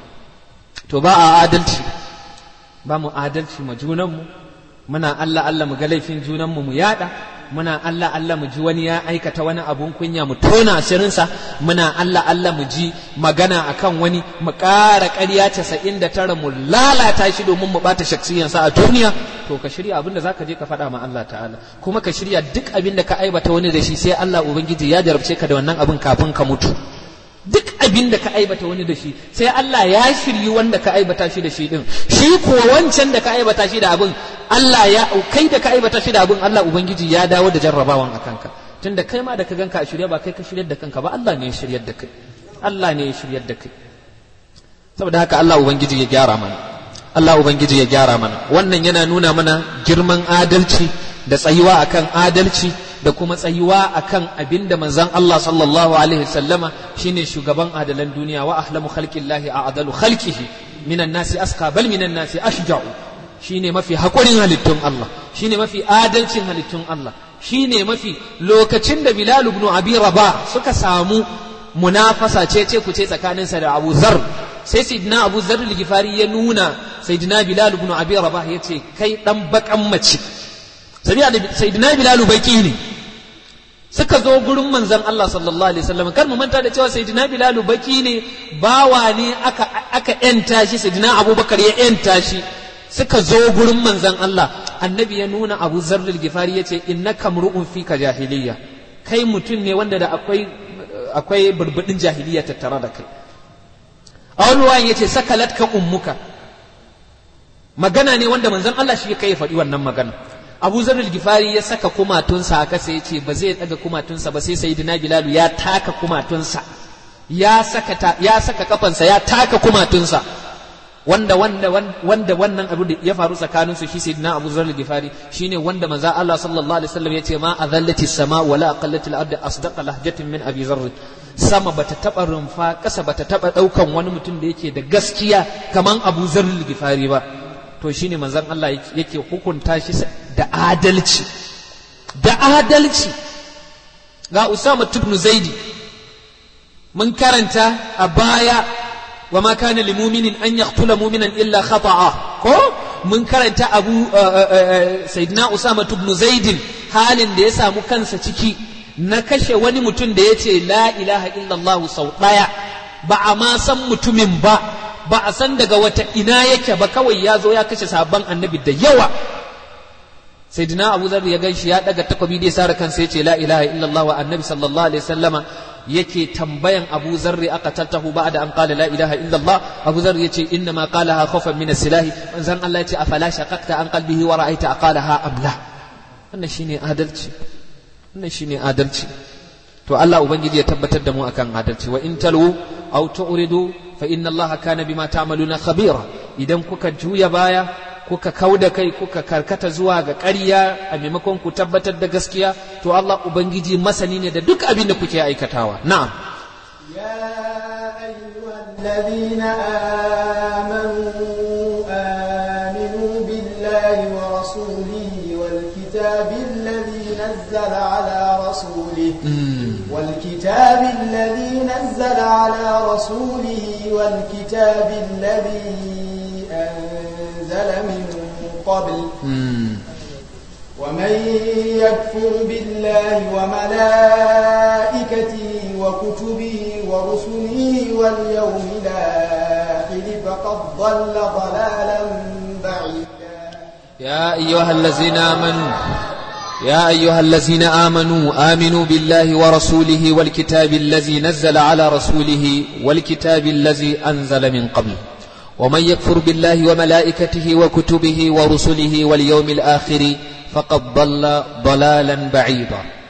to ba a adalci ba mu adalci ma junanmu muna Allah Allah mu ga laifin junanmu mu yada muna Allah Allah mu ji wani ya aikata wani abun kunya mu tona asirinsa muna Allah Allah mu ji magana akan wani mu ƙara ƙarya casa'in da tara mu lalata shi domin mu ɓata shaksiyansa a duniya to ka shirya abin da zaka je ka faɗa ma Allah ta'ala kuma ka shirya duk abin da ka aibata wani da shi sai Allah ubangiji ya jarabce ka da wannan abin kafin ka mutu duk abin da ka aibata wani da shi sai Allah ya shiryi wanda ka aibata shi da shi din shi kuwa wancan da ka aibata shi da abin Allah ya kai da ka aibata shi da abin Allah ubangiji ya dawo da jarrabawan akan ka tunda kai ma da ka ganka a shirye ba kai ka shiryar da kanka ba Allah ne ya shiryar da kai Allah ne ya shiryar da kai saboda haka Allah ubangiji ya gyara mana Allah ubangiji ya gyara mana wannan yana nuna mana girman adalci da tsayuwa akan adalci da kuma tsayuwa akan abin da manzon Allah sallallahu alaihi wasallama shine shugaban adalan duniya wa ahlamu khalqillahi a'dalu khalqihi minan nasi aska bal minan nasi ashja'u shine mafi hakurin halittun Allah shine mafi adalcin halittun Allah shine mafi lokacin da Bilal ibn Abi Rabah suka samu munafasa ce ce ku ce tsakaninsa da Abu Zar sai sayyidina Abu Zar al-Ghifari ya nuna sayyidina Bilal ibn Abi Rabah yace kai dan bakan mace sayyidina Bilal baki ne suka zo gurin manzon Allah sallallahu alaihi wasallam kar mu manta da cewa sayyidina Bilal baki ne bawa ne aka aka yanta shi sayyidina Abubakar ya yanta shi suka zo gurin manzon Allah annabi ya nuna Abu Zarr al-Ghifari yace innaka mru'un fika jahiliyya kai mutum ne wanda da akwai akwai burbudin jahiliya tattare da kai a wani wayan yace sakalatka ummuka magana ne wanda manzon Allah shi kai faɗi wannan magana Abu Zarr al-Ghifari ya saka kumatunsa a kasa yace ba zai daga kumatunsa ba sai Sayyidina Bilal ya taka kumatunsa ya saka ya saka kafansa ya taka kumatunsa wanda wanda wanda wannan abu da ya faru tsakanin su shi sayyidina Abu Zar al-Ghifari shine wanda manzo Allah sallallahu alaihi wasallam yace ma azallati sama wala aqallati al-ard asdaqa lahjatin min Abi Zar sama bata taba rumfa kasa bata taba daukan wani mutum da yake da gaskiya kaman Abu Zar al-Ghifari ba to shine manzon Allah yake hukunta shi da adalci da adalci ga Usama ibn Zaidi mun karanta a baya وما كان لمؤمن أن يقتل مؤمنا إلا خطأ كو من كرنت أبو سيدنا أسامة بن زيد حال da ya samu kansa ciki na kashe wani mutum da ya ce la ilaha illallah sau ɗaya ba a ma san mutumin ba ba a san daga wata ina yake ba kawai ya zo ya kashe sabon annabi da yawa sayyidina abu zar ya gan shi ya daga takobi da ya sare kansa ya ce la ilaha illallah wa annabi sallallahu alaihi wasallama yake tambayan Abu Zarri aka tattahu ba'da an qala la ilaha illa Allah Abu Zarri yace inna ma qalaha khawfan min as-silah manzon Allah yace afala shaqaqta an qalbihi wa ra'aita aqalaha am la wannan shine adalci wannan shine adalci to Allah ubangiji ya tabbatar da mu akan adalci wa in talu aw tu'ridu fa inna Allah kana bima ta'maluna khabira idan kuka juya baya kuka kau da kai kuka karkata zuwa ga ƙarya a maimakon ku tabbatar da gaskiya to Allah ubangiji masani ne da duk abin da kuke aikatawa na'am يا أيها الذين آمنوا آمنوا بالله ورسوله والكتاب الذي نزل على رسوله والكتاب الذي نزل على رسوله والكتاب الذي أنزل من قبل ومن يكفر بالله وملائكته وكتبه ورسله واليوم الآخر فقد ضل ضلالا بعيدا يا أيها الذين آمنوا يا أيها الذين آمنوا آمنوا بالله ورسوله والكتاب الذي نزل على رسوله والكتاب الذي أنزل من قبل ومن يكفر بالله وملائكته وكتبه ورسله واليوم الآخر فقد ضل ضلالا بعيدا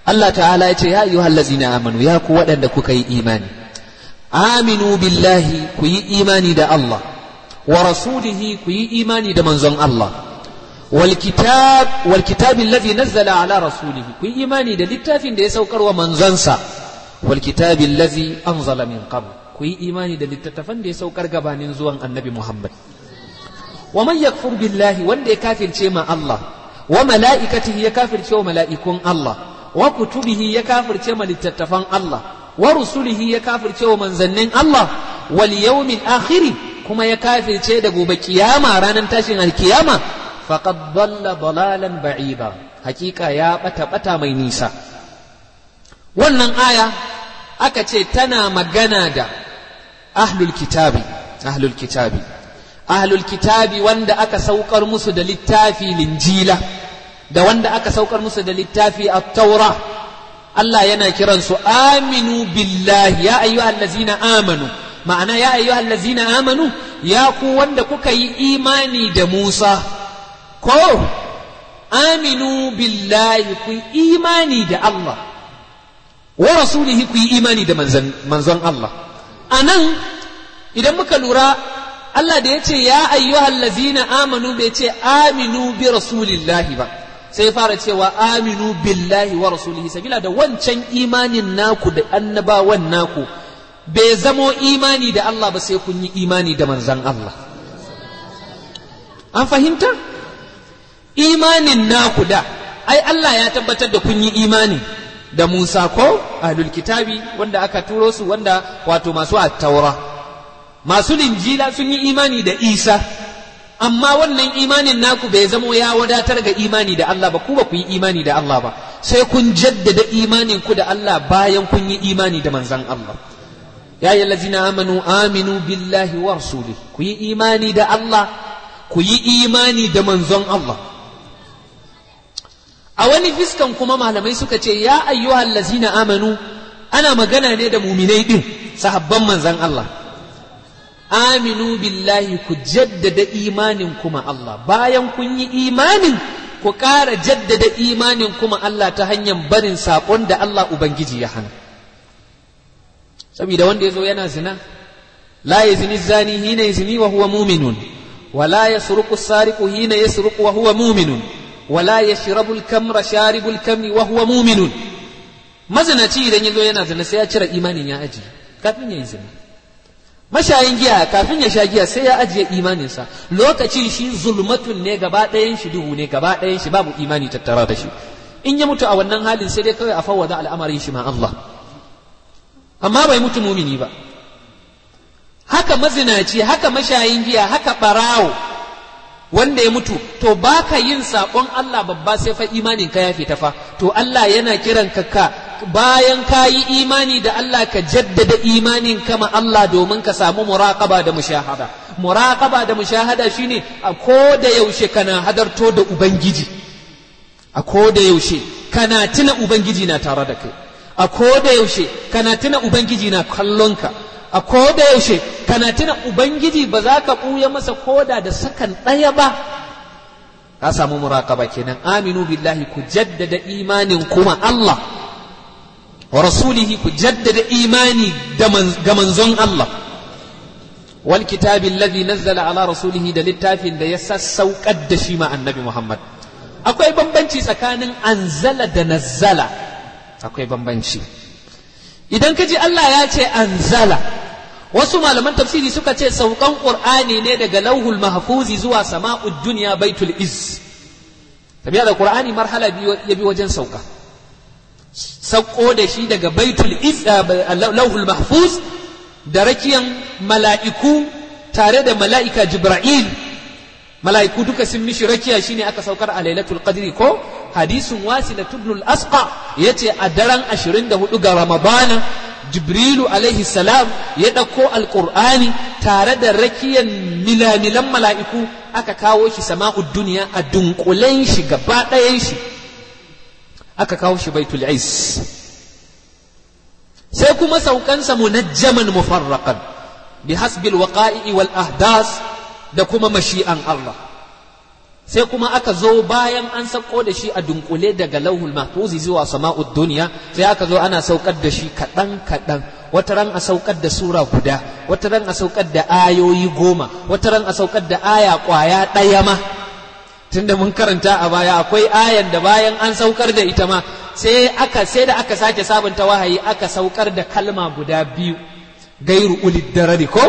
Allah ta'ala ya ce ya ayyuhal ladzina amanu ya ku waɗanda kuka yi imani aminu billahi ku yi imani da Allah wa rasulihi ku yi imani da manzon Allah wal kitab wal kitabi alladhi nazzala ala rasulihi ku yi imani da littafin da ya saukar wa manzonsa wal kitabi alladhi anzala min qabl ku yi imani da littattafan da ya saukar gabanin zuwan annabi Muhammad wa man yakfur billahi wanda ya kafirce ma Allah wa mala'ikatihi ya kafirce wa mala'ikun Allah wa kutubihi ya kafirce ma littattafan Allah wa rusulihi ya kafirce wa manzannin Allah wal yawmil akhir kuma ya kafirce da gobe kiyama ranar tashin alkiyama faqad dalla dalalan ba'ida hakika ya bata bata mai nisa wannan aya aka ce tana magana da ahlul kitabi ahlul kitabi ahlul kitabi wanda aka saukar musu da littafi linjila da wanda aka saukar musu da littafi at-taura Allah yana kiransu aminu billahi ya ayyuhal ladzina amanu ma'ana ya ayyuhal ladzina amanu ya ku wanda kuka yi imani da Musa ko aminu billahi ku yi imani da Allah wa rasulihi ku yi imani da manzon Allah anan idan muka lura Allah da ya ce ya ayyuhal lazina amanu bai ce aminu bi rasulillahi ba sai fara cewa aminu billahi wa rasulihi sabila da wancan imanin naku da annabawan naku bai zamo imani da Allah ba sai kun yi imani da manzan Allah an fahimta imanin naku da ai Allah ya tabbatar da kun yi imani da Musa ko ahlul kitabi wanda aka turo su wanda wato masu at-taura masu linjila sun yi imani da isa amma wannan imanin naku bai zamo ya wadatar ga imani da Allah ba ku ba ku yi imani da Allah ba sai kun jaddada imanin ku da Allah bayan kun yi imani da manzan Allah ya yi lazina amanu aminu billahi wa rasuli ku yi imani da Allah ku yi imani da manzon Allah a wani fiskan kuma malamai suka ce ya ayyuhal lazina amanu ana magana ne da muminai din sahabban manzan Allah aminu billahi ku jaddada imanin kuma Allah bayan kun yi imanin ku ƙara jaddada imanin kuma Allah ta hanyar barin saƙon da Allah Ubangiji ya hana saboda wanda ya zo yana zina la ya zini zani hina ya zini wa huwa muminun wa la ya suruku sariku hina ya suruku wa huwa muminun wa la ya shirabul kamra sharibul kamri wa huwa muminun mazinaci idan ya zo yana zina sai ya cire imanin ya aji kafin ya yi zina mashayin giya kafin ya sha giya sai ya ajiye imaninsa lokacin shi zulmatun ne gaba ɗayan shi duhu ne gaba ɗayan shi babu imani tattara da shi in ya mutu a wannan halin sai dai kawai a fawwada al'amarin shi ma Allah amma bai mutu mumini ba haka mazinaci haka mashayin giya haka barawo wanda ya mutu to baka yin saƙon Allah babba sai fa imanin ka ya fita fa to Allah yana kiran ka ka bayan ka yi imani da Allah ka jaddada imanin kama Allah domin ka samu muraqaba da mushahada muraqaba da mushahada shine a ko da yaushe kana hadarto da ubangiji a ko da yaushe kana tuna ubangiji na tare da kai a ko da yaushe kana tuna ubangiji na kallon ka a ko da yaushe kana tuna ubangiji ba za ka ɓuya masa koda da sakan ɗaya ba ka samu muraqaba kenan aminu billahi ku jaddada imanin kuma Allah wa rasulihi ku jaddada imani ga manzon Allah wal kitabi alladhi nazzala ala rasulihi da littafin da ya sassaukar da shi ma annabi Muhammad akwai bambanci tsakanin anzala da nazzala akwai bambanci idan ka ji Allah ya ce anzala wasu malaman tafsiri suka ce saukan qur'ani ne daga lauhul mahfuzi zuwa sama'ud dunya baitul iz tabiya da qur'ani marhala biyu ya bi wajen sauka sauko da shi daga baitul iz lauhul mahfuz da rakiyan mala'iku tare da mala'ika jibril mala'iku duka sun mishi rakiya shine aka saukar a lailatul qadri ko hadisin wasila tubnul asqa yace a daren 24 ga ramadana jibrilu alaihi salam ya ɗauko alƙur'ani tare da rakiyan milamilan mala'iku aka kawo shi sama'ud duniya a dunkulen shi gaba ɗayan shi aka kawo shi baitul is sai kuma saukansa munajjaman mufarraqan bi hasbil waqa'i wal ahdas da kuma mashi'an Allah sai kuma aka zo bayan an sauko da shi a dunkule daga lauhul mahfuzi zuwa sama'ud duniya sai aka zo ana saukar da shi kaɗan kaɗan wata ran a saukar da sura guda wata ran a saukar da ayoyi goma wata ran a saukar da aya ƙwaya ɗaya ma tunda mun karanta a baya akwai ayan da bayan an saukar da ita ma sai aka sai da aka sake sabunta wahayi aka saukar da kalma guda biyu gairu ulid darari ko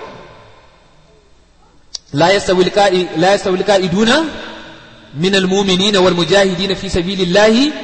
la yastawi la yastawi alqa'iduna min almu'minina wal mujahidin fi sabilillahi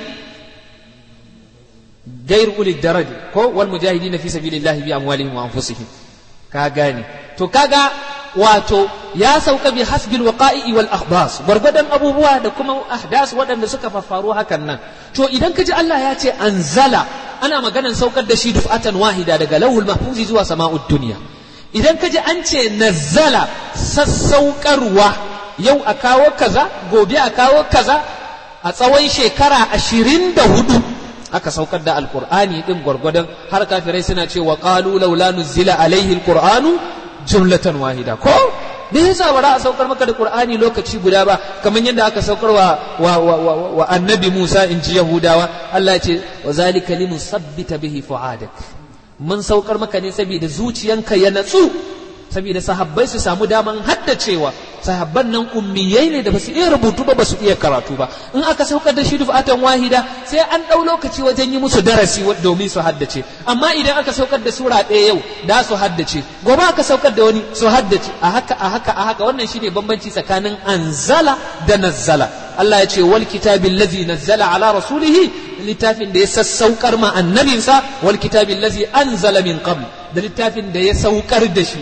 gairu ulid darari ko wal mujahidin fi sabilillahi bi amwalihim wa anfusihim ka gane to kaga wato ya sauka bi hasbil waqa'i wal akhbas gwargwadon abubuwa da kuma ahdas waɗanda suka faffaru hakan nan to idan ka ji Allah ya ce anzala ana maganan saukar da shi dufatan wahida daga lauhul mahfuzi zuwa sama'ud duniya idan ka ji an ce nazzala sassaukarwa yau a kawo kaza gobe a kawo kaza a tsawon shekara ashirin da hudu aka saukar da alkur'ani din gwargwadon har kafirai suna cewa qalu laula nuzila alaihi alqur'anu jumlatan wahida ko me yasa ba za a saukar maka da qur'ani lokaci guda ba kamar yadda aka saukar wa, wa, wa, wa, wa annabi Musa in ji Yahudawa Allah ya ce wa zalika linusabbita bihi fuadak mun saukar maka ne saboda zuciyanka ya natsu saboda sahabbai su samu daman haddacewa sahabban nan ummiyai ne da basu iya rubutu ba basu iya karatu ba in aka saukar da shi dufatan wahida sai an ɗau lokaci wajen yi musu darasi domin su haddace amma idan aka saukar da sura ɗaya yau da su haddace gobe aka saukar da wani su haddace a haka a haka a haka wannan shine bambanci tsakanin anzala da nazzala Allah ya ce wal kitabil ladzi nazzala ala rasulihi littafin da ya sassaukar ma annabinsa wal kitabil ladzi anzala min qabl da littafin da ya saukar da shi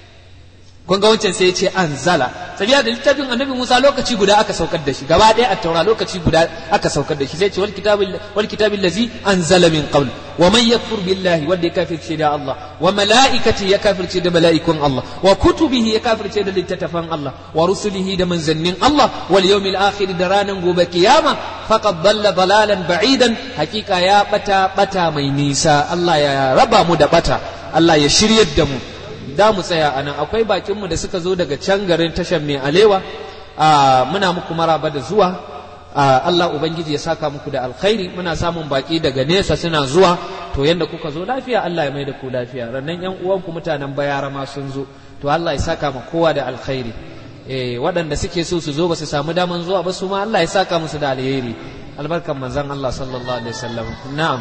kun ga wancan sai ya ce anzala sabiya da littafin annabi Musa lokaci guda aka saukar da shi gaba ɗaya a taura lokaci guda aka saukar da shi sai ce wal kitabil wal kitabil ladzi anzala min qabl wa man yakfur billahi wanda ya kafirce da Allah wa malaikati ya kafirce da mala'ikun Allah wa kutubihi ya kafirce da littattafan Allah wa rusulihi da manzannin Allah wal yawmil akhir da ranan gobe kiyama faqad dalla dalalan ba'idan hakika ya bata bata mai nisa Allah ya raba mu da bata Allah ya shiryar da mu da mu tsaya a nan akwai bakinmu da suka zo daga can garin tashar mai alewa muna muku maraba da zuwa Allah Ubangiji ya saka muku da alkhairi muna samun baki daga nesa suna zuwa to yanda kuka zo lafiya Allah ya mai da ku lafiya rannan yan uwanku mutanen bayara ma sun zo to Allah ya saka ma kowa da alkhairi eh waɗanda suke so su zo ba su samu daman zuwa ba su ma Allah ya saka musu da alheri albarkan manzon Allah sallallahu alaihi wasallam na'am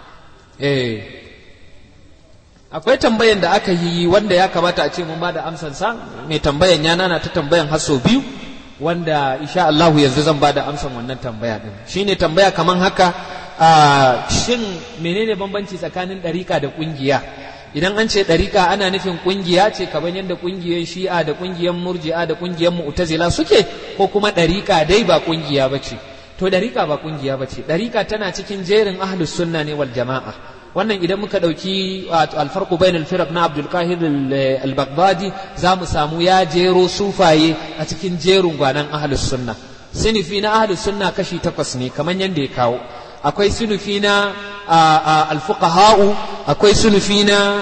eh akwai tambayan da aka yi wanda ya kamata a ce mun bada amsansa mai tambayan ya nana ta tambayan haso biyu wanda insha Allahu yanzu zan bada amsan wannan tambaya din shine tambaya kaman haka shin menene bambanci tsakanin ɗarika da ƙungiya idan an ce ɗarika ana nufin ƙungiya ce kamar yadda ƙungiyar shi'a da ƙungiyar murji'a da ƙungiyar mu'tazila suke ko kuma ɗarika dai ba ƙungiya ba ce to ɗarika ba ƙungiya ba ce ɗarika tana cikin jerin ahlus sunna ne wal jama'a wannan idan muka ɗauki alfarku bain alfirak na abdul kahir al-baghdadi za mu samu ya jero sufaye a cikin jerin gwanan ahlus sunna sinifi na ahlus sunna kashi takwas ne kamar yadda ya kawo akwai sunufi na alfuqaha'u akwai sunufi na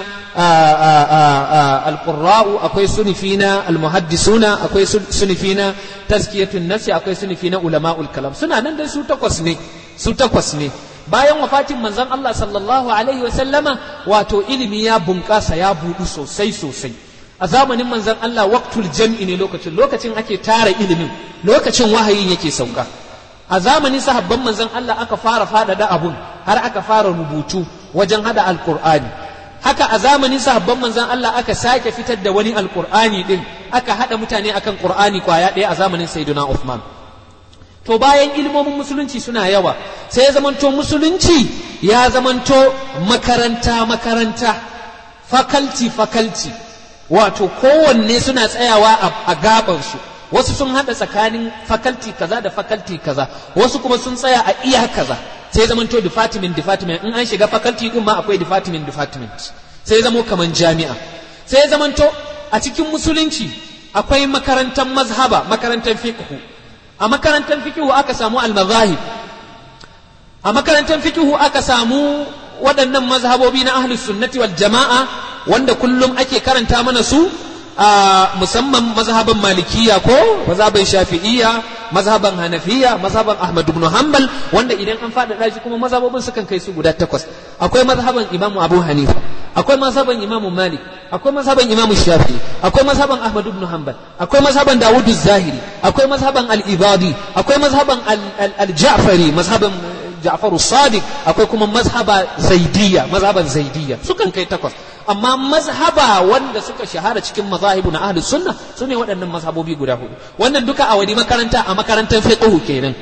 alqurra'u akwai sunufi na almuhaddisuna akwai sunufi na tazkiyatun nafsi akwai sunufi na ulama'ul kalam suna nan dai su takwas ne su takwas ne bayan wafatin manzon Allah sallallahu alaihi wasallama wato ilimi ya bunƙasa ya buɗu sosai sosai a zamanin manzon Allah waqtul jam'i ne lokacin lokacin ake tara ilimin lokacin wahayin yake sauka a zamanin sahabban manzon Allah aka fara faɗaɗa abun har aka fara rubutu wajen hada alqur'ani haka a zamanin sahabban manzon Allah aka sake fitar da wani alqur'ani din aka hada mutane akan qur'ani kwaya ɗaya a zamanin sayyidina Uthman to bayan ilmomin musulunci suna yawa sai ya zamanto musulunci ya zamanto makaranta makaranta fakalti fakalti wato kowanne suna tsayawa a gabansu wasu sun haɗa tsakanin fakalti kaza da fakalti kaza wasu kuma sun tsaya a iya kaza sai zamanto department department in an shiga fakalti din ma akwai department department sai zamo kaman jami'a sai zamanto a cikin musulunci akwai makarantar mazhaba makarantar fiqh a makarantar fikihu aka samu almazahib a makarantar fikihu aka samu waɗannan mazhabobi na ahlus sunnati wal jama'a wanda kullum ake karanta mana su a musamman mazhaban malikiya ko mazhaban shafi'iyya mazhaban hanafiya mazhaban ahmad ibn hanbal wanda idan an faɗaɗa shi kuma mazhabobin sukan kai su guda takwas akwai mazhaban imamu abu hanifa akwai mazhaban imamu malik akwai mazhaban imamu shafi'i akwai mazhaban ahmad ibn hanbal akwai mazhaban dawud zahiri akwai mazhaban al-ibadi akwai mazhaban al-ja'fari mazhaban Ja'faru Sadiq akwai kuma mazhaba Zaidiyya mazhaban Zaidiyya sukan kai takwas amma mazhaba wanda suka shahara cikin mazahibu na ahlus sunna sune waɗannan mazhabobi guda hudu wannan duka a wani makaranta a makarantar fiqh kenan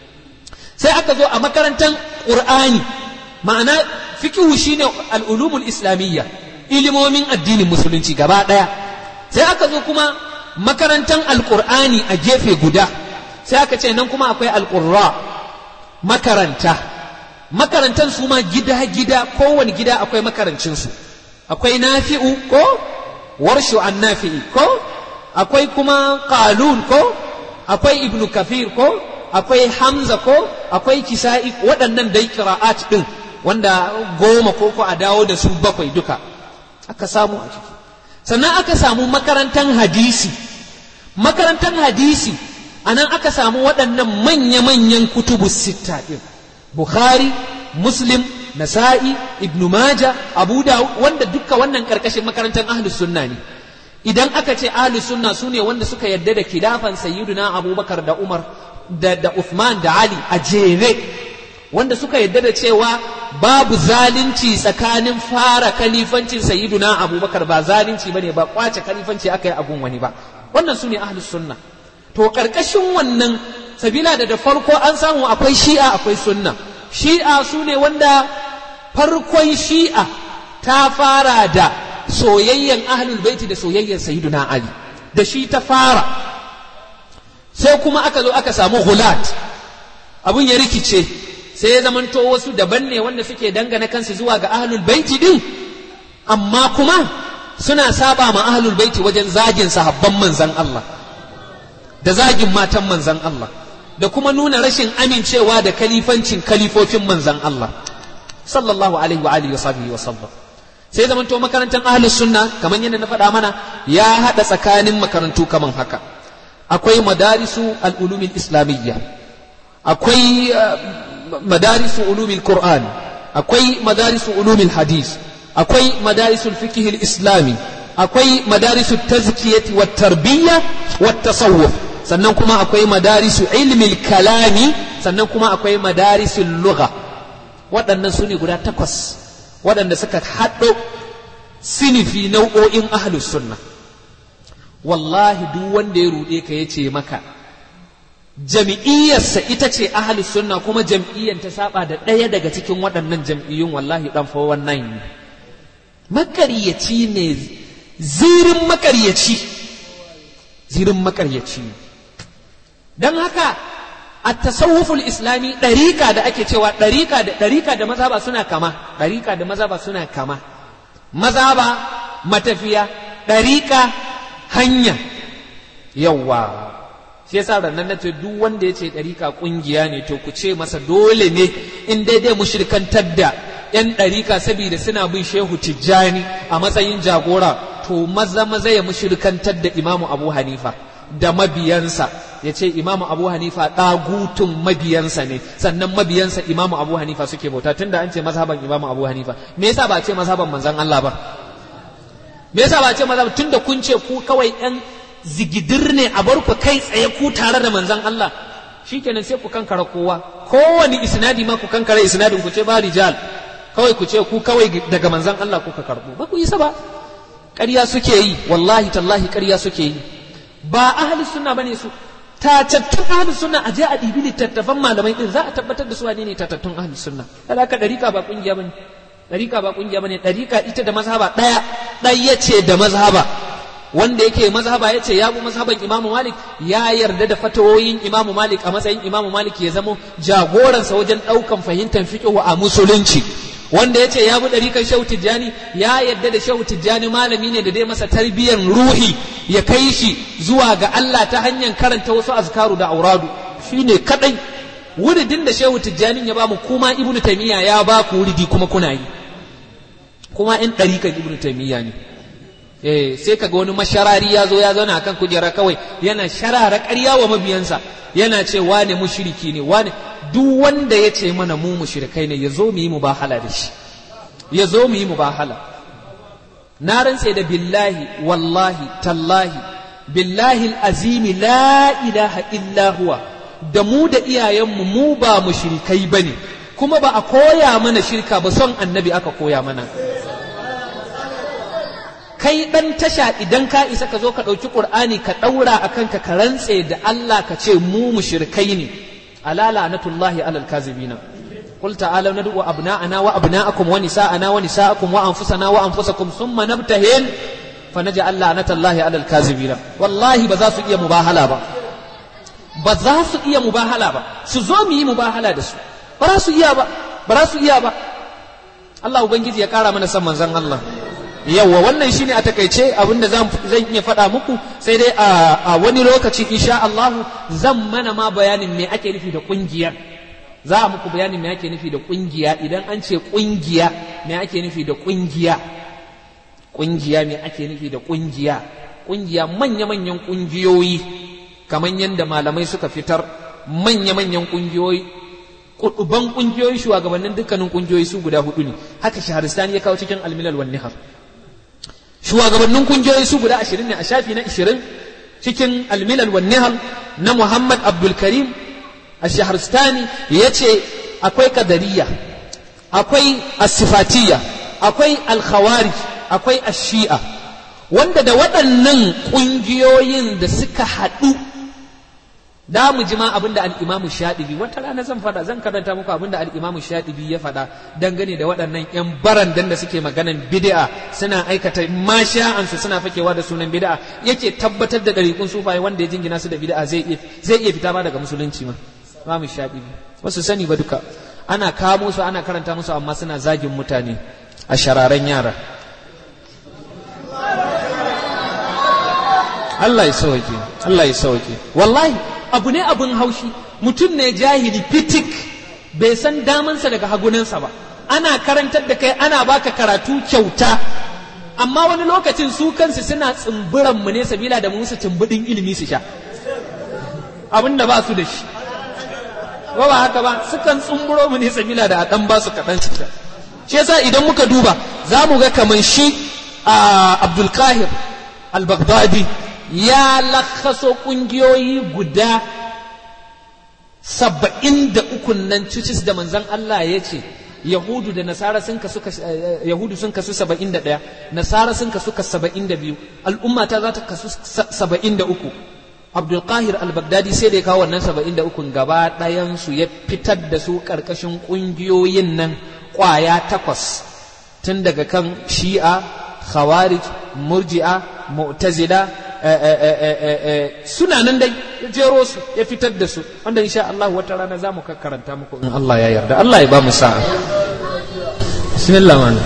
sai aka zo a makarantar Qur'ani ma'ana fiqh shine al-ulumul islamiyya ilimomin addinin musulunci gaba daya sai aka zo kuma makarantar al-Qur'ani a gefe guda sai aka ce nan kuma akwai al-qurra makaranta makarantan su ma gida-gida kowane gida akwai makarancinsu akwai nafi'u ko warshu an nafi'i ko akwai kuma qalun ko akwai ibnu kafir ko akwai hamza ko akwai kisa'i waɗannan dai qira'at din wanda goma ko ko a dawo da su bakwai duka aka samu a ciki sannan aka samu makarantan hadisi makarantan hadisi anan aka samu waɗannan manya-manyan kutubu sitta ɗin bukhari muslim nasa'i ibn maja abu dawud wanda dukka wannan ƙarƙashin makarantar ahlus sunna ne idan aka ce ahlus sunna su ne wanda suka yarda da khilafan sayyiduna abubakar da umar da, da uthman da ali a jere wanda suka yarda da cewa babu zalunci tsakanin fara kalifancin sayyiduna abubakar ba zalunci bane ba kwace kalifanci aka yi abun wani ba wannan su ne ahlus sunna to ƙarƙashin wannan sabila da da farko an samu akwai shi'a akwai sunna shi'a su ne wanda farkon shi'a ta fara da soyayyen ahlul baiti da soyayyen sayyiduna ali da shi ta fara sai kuma aka zo aka samu hulat abun ya rikice sai ya zamanto wasu daban ne wanda suke dangana kansu zuwa ga ahlul baiti din amma kuma suna saba ma ahlul baiti wajen zagin sahabban manzan Allah da zagin matan manzan Allah da kuma nuna rashin amincewa da kalifancin kalifofin manzan Allah sallallahu alaihi wa alihi wa sahbihi wa sallam sai zaman to makarantar ahlus sunna kamar yadda na faɗa mana ya haɗa tsakanin makarantu kaman haka akwai madarisu al-ulumil islamiyya akwai madarisu ulumil qur'an akwai madarisu ulumil hadis akwai madarisu al-fiqh al-islami akwai madarisu tazkiyati wat tarbiyya wat tasawuf sannan kuma akwai madarisu ilmil kalami sannan kuma akwai madarisul lugha waɗannan su ne guda takwas waɗanda suka haɗo sinifi nau'o'in ahlus sunna wallahi duk wanda ya ruɗe ka ya ce maka jam'iyyarsa ita ce ahlus sunna kuma jam'iyyar ta saba da ɗaya daga cikin waɗannan jam'iyyun wallahi ɗan fa wannan ne makaryaci ne zirin makaryaci zirin makaryaci ne don haka a tasawuful islami ɗarika da ake cewa ɗarika da ɗarika da mazhaba suna kama ɗarika da mazhaba suna kama mazhaba matafiya ɗarika hanya yawa shi yasa rannan na ce duk wanda ya ce ɗarika ƙungiya ne to ku ce masa dole ne in daidai mushrikantar da ‘yan ɗarika saboda suna bin shehu tijjani a matsayin jagora to maza maza ya mushrikantar da imamu abu hanifa da mabiyansa ya ce imamu abu hanifa ɗagutun mabiyansa ne sannan mabiyansa imamu abu hanifa suke bauta tunda an ce mazhaban imamu abu hanifa me yasa ba a ce mazhaban manzan Allah ba me yasa ba a ce mazhaban tunda kun ce ku kawai yan zigidir ne a bar ku kai tsaye ku tare da manzan Allah shikenan sai ku kankara kowa kowani isnadi ma ku kankara isnadin ku ce ba rijal kawai ku ce ku kawai daga manzan Allah kuka karbo ba ku isa ba ƙarya suke yi wallahi tallahi ƙarya suke yi ba ahli sunna bane su tatattun ahli sunna a je a ɗibi littattafan malamai din za a tabbatar da su wane ne tatattun ahli sunna alaka ɗarika ba ƙungiya bane ɗarika ba ƙungiya bane ɗarika ita da mazhaba ɗaya ɗaya ce da mazhaba wanda yake mazhaba ya ce ya bi mazhaban imamu malik ya yarda da fatawoyin imamu malik a matsayin imamu malik ya zamo jagoransa wajen ɗaukan fahimtar fiqhu a musulunci wanda ya ce ya bi ɗarikan shehu tijjani ya yadda da shehu tijjani malami ne da dai masa tarbiyyar ruhi ya kai shi zuwa ga Allah ta hanyar karanta wasu azkaru da auradu shi ne kaɗai wuridin da shehu tijjani ya ba mu kuma ibnu taimiyya ya ba ku wuridi kuma kuna yi kuma in ɗarikan ibnu taimiyya ne eh sai kaga wani masharari ya zo ya zauna akan kujera kawai yana sharara ƙarya wa mabiyansa yana ce wane mushriki ne wane duk wanda ya ce mana mu mushrikai ne ya zo mu yi mubahala da shi ya zo mu yi mubahala na rantse da billahi wallahi tallahi billahi azimi la ilaha illa huwa da mu da iyayenmu mu ba mushrikai bane kuma ba a koya mana shirka ba son annabi aka koya mana kai ɗan tasha idan ka isa ka zo ka ɗauki ƙur'ani ka ɗaura a kanka ka rantse da Allah ka ce mu mushrikai ne ala la'natullahi alal kazibina قل تعالوا ندعو أبناءنا وأبناءكم ونساءنا ونساءكم وأنفسنا وأنفسكم ثم نبتهل فنجعل لعنة الله على الكاذبين والله بذاسو إيا مباهلة با بذاسو إيا مباهلة با سزومي مباهلة دسو براسو إيا با براسو إيا با الله ubangiji ya kara mana san manzon Allah yawa wannan shine a takaice abinda zan zan iya faɗa muku sai dai a wani lokaci insha Allah zan mana ma bayanin me ake nufi da kungiyar za a muku bayanin me ake nufi da kungiya idan an ce kungiya me ake nufi da kungiya kungiya me ake nufi da kungiya kungiya manya-manyan kungiyoyi kamar yadda malamai suka fitar manya-manyan kungiyoyi kuduban kungiyoyi shugabannin dukkanin kungiyoyi su guda hudu ne haka shaharistani ya kawo cikin almilal wan nihar shugabannin kungiyoyi su guda ashirin ne a shafi na ashirin cikin almilal wan nihar na muhammad abdul karim الشهرستاني يتي أكوي قدرية أكوي الصفاتية أكوي الخوارج أكوي الشيعة wanda da waɗannan ƙungiyoyin da suka haɗu da mu jima abin da al'imamu shaɗibi wata rana zan faɗa zan karanta muku abin da al'imamu shaɗibi ya faɗa dangane da waɗannan ‘yan barandan da suke maganan bid'a suna aikata masha'ansu suna fakewa da sunan bid'a yake tabbatar da ɗariƙun sufaye wanda ya jingina su da bid'a zai iya fita ba daga musulunci ma imamu shaɗibi wasu sani ba duka ana kamo su ana karanta musu amma suna zagin mutane a shararen yara Allah ya sauke Allah ya sauke wallahi abu ne abun haushi mutum ne jahili fitik bai san damansa daga hagunansa ba ana karantar da kai ana baka karatu kyauta amma wani lokacin su kansu suna tsumburan mu ne sabila da musu tumbudin ilimi su sha abin da ba su da shi ba ba haka ba sukan tsumburo mu ne sabila da a dan ba su kaɗan su sha shi yasa idan muka duba za mu ga kamar shi a Abdul Qahir al-Baghdadi ya lakhaso ƙungiyoyi guda saba'in da ukun nan cicis da manzan Allah ya ce Yahudu da Nasara sun kasu Yahudu sun kasu saba'in da ɗaya Nasara sun kasu saba'in da biyu al'umma ta za ta kasu saba'in da uku Abdul Qahir al-Baghdadi sai da ya kawo wannan saba'in da ukun gaba ɗayansu ya fitar da su ƙarƙashin ƙungiyoyin nan ƙwaya takwas tun daga kan shi'a khawarij murji'a mu'tazila suna nan dai ya jero su ya fitar da su wanda insha Allah wata rana za mu karanta muku in Allah ya yarda Allah ya ba mu sa'a bismillah man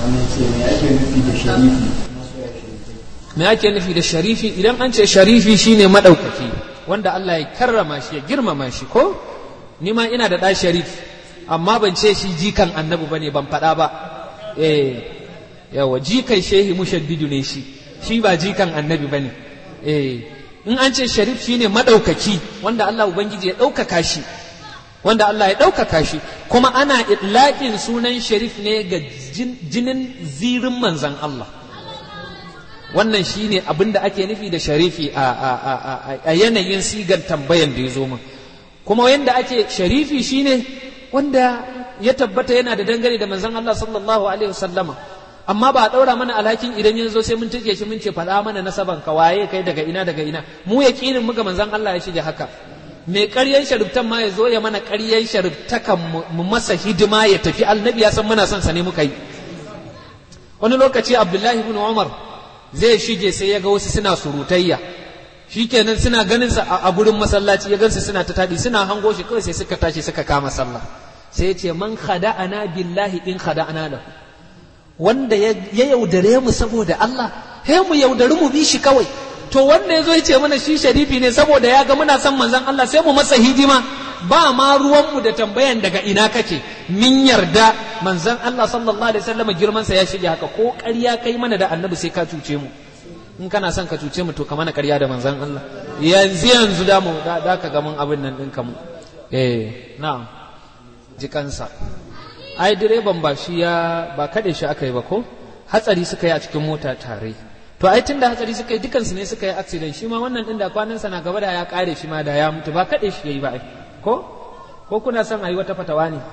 me ake nufi da sharifi idan an ce sharifi shine madaukaki wanda Allah ya karrama shi ya girmama shi ko ni ma ina da ɗa sharif amma ban ce shi jikan annabi bane ban faɗa ba eh yawa jikan shehi mushaddidu ne shi shi ba jikan annabi bane eh in an ce sharif shine madaukaki wanda Allah ubangiji ya ɗaukaka shi wanda Allah ya ɗaukaka shi kuma ana itlaqin sunan sharif ne ga jinin zirin manzan Allah wannan shine abin da ake nufi da sharifi a yanayin sigar tambayan da ya zo min kuma yanda ake sharifi shine wanda ya tabbata yana da dangane da manzan Allah sallallahu alaihi wasallama amma ba a ɗaura mana alhakin idan ya zo sai mun tuke shi mun ce faɗa mana nasaban ka waye kai daga ina daga ina mu yaƙinin muga manzon Allah ya shige haka mai ƙaryan shariftan ma ya zo ya mana ƙaryan shariftakan mu masa hidima ya tafi annabi ya san muna son sa ne muka yi wani lokaci Abdullahi ibn Umar zai shige sai ya ga wasu suna surutayya shikenan suna ganin sa a gurin masallaci ya gansu suna ta tadi suna hango shi kawai sai suka tashi suka kama sallah sai ya ce man khada'ana billahi in khada'ana lahu wanda ya yaudare mu saboda Allah he mu yaudari mu bi shi kawai to wanda ya zo ya ce mana shi sharifi ne saboda ya ga muna son manzon Allah sai mu masa hidima ba ma ruwanmu da tambayan daga ina kake min yarda manzon Allah sallallahu alaihi wasallam girman sa ya shige haka ko ƙarya kai mana da annabi sai ka cuce mu in kana son ka cuce mu to ka mana ƙarya da manzon Allah yanzu yanzu da mu da ka ga mun abin nan ɗinka mu eh na'am jikansa ai direban ba shi ya ba kaɗe shi aka yi ba ko hatsari suka yi a cikin mota tare to ai tunda hatsari suka yi dukansu ne suka yi accident shi ma wannan din da kwanansa na gaba da ya kare shi ma da ya mutu ba kaɗe shi yayi ba ai ko ko kuna son a yi wata fatawa ne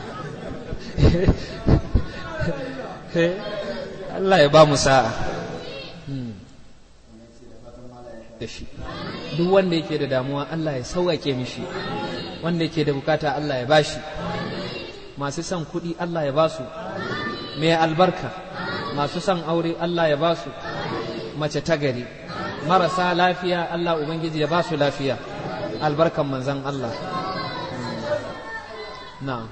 Allah ya ba mu sa'a da shi duk wanda yake da damuwa Allah ya sauƙaƙe mishi wanda yake da bukata Allah ya bashi masu son kuɗi Allah ya basu mai albarka masu son aure Allah ya basu mace ta gari marasa lafiya Allah Ubangiji ya basu lafiya albarkan manzan Allah na'am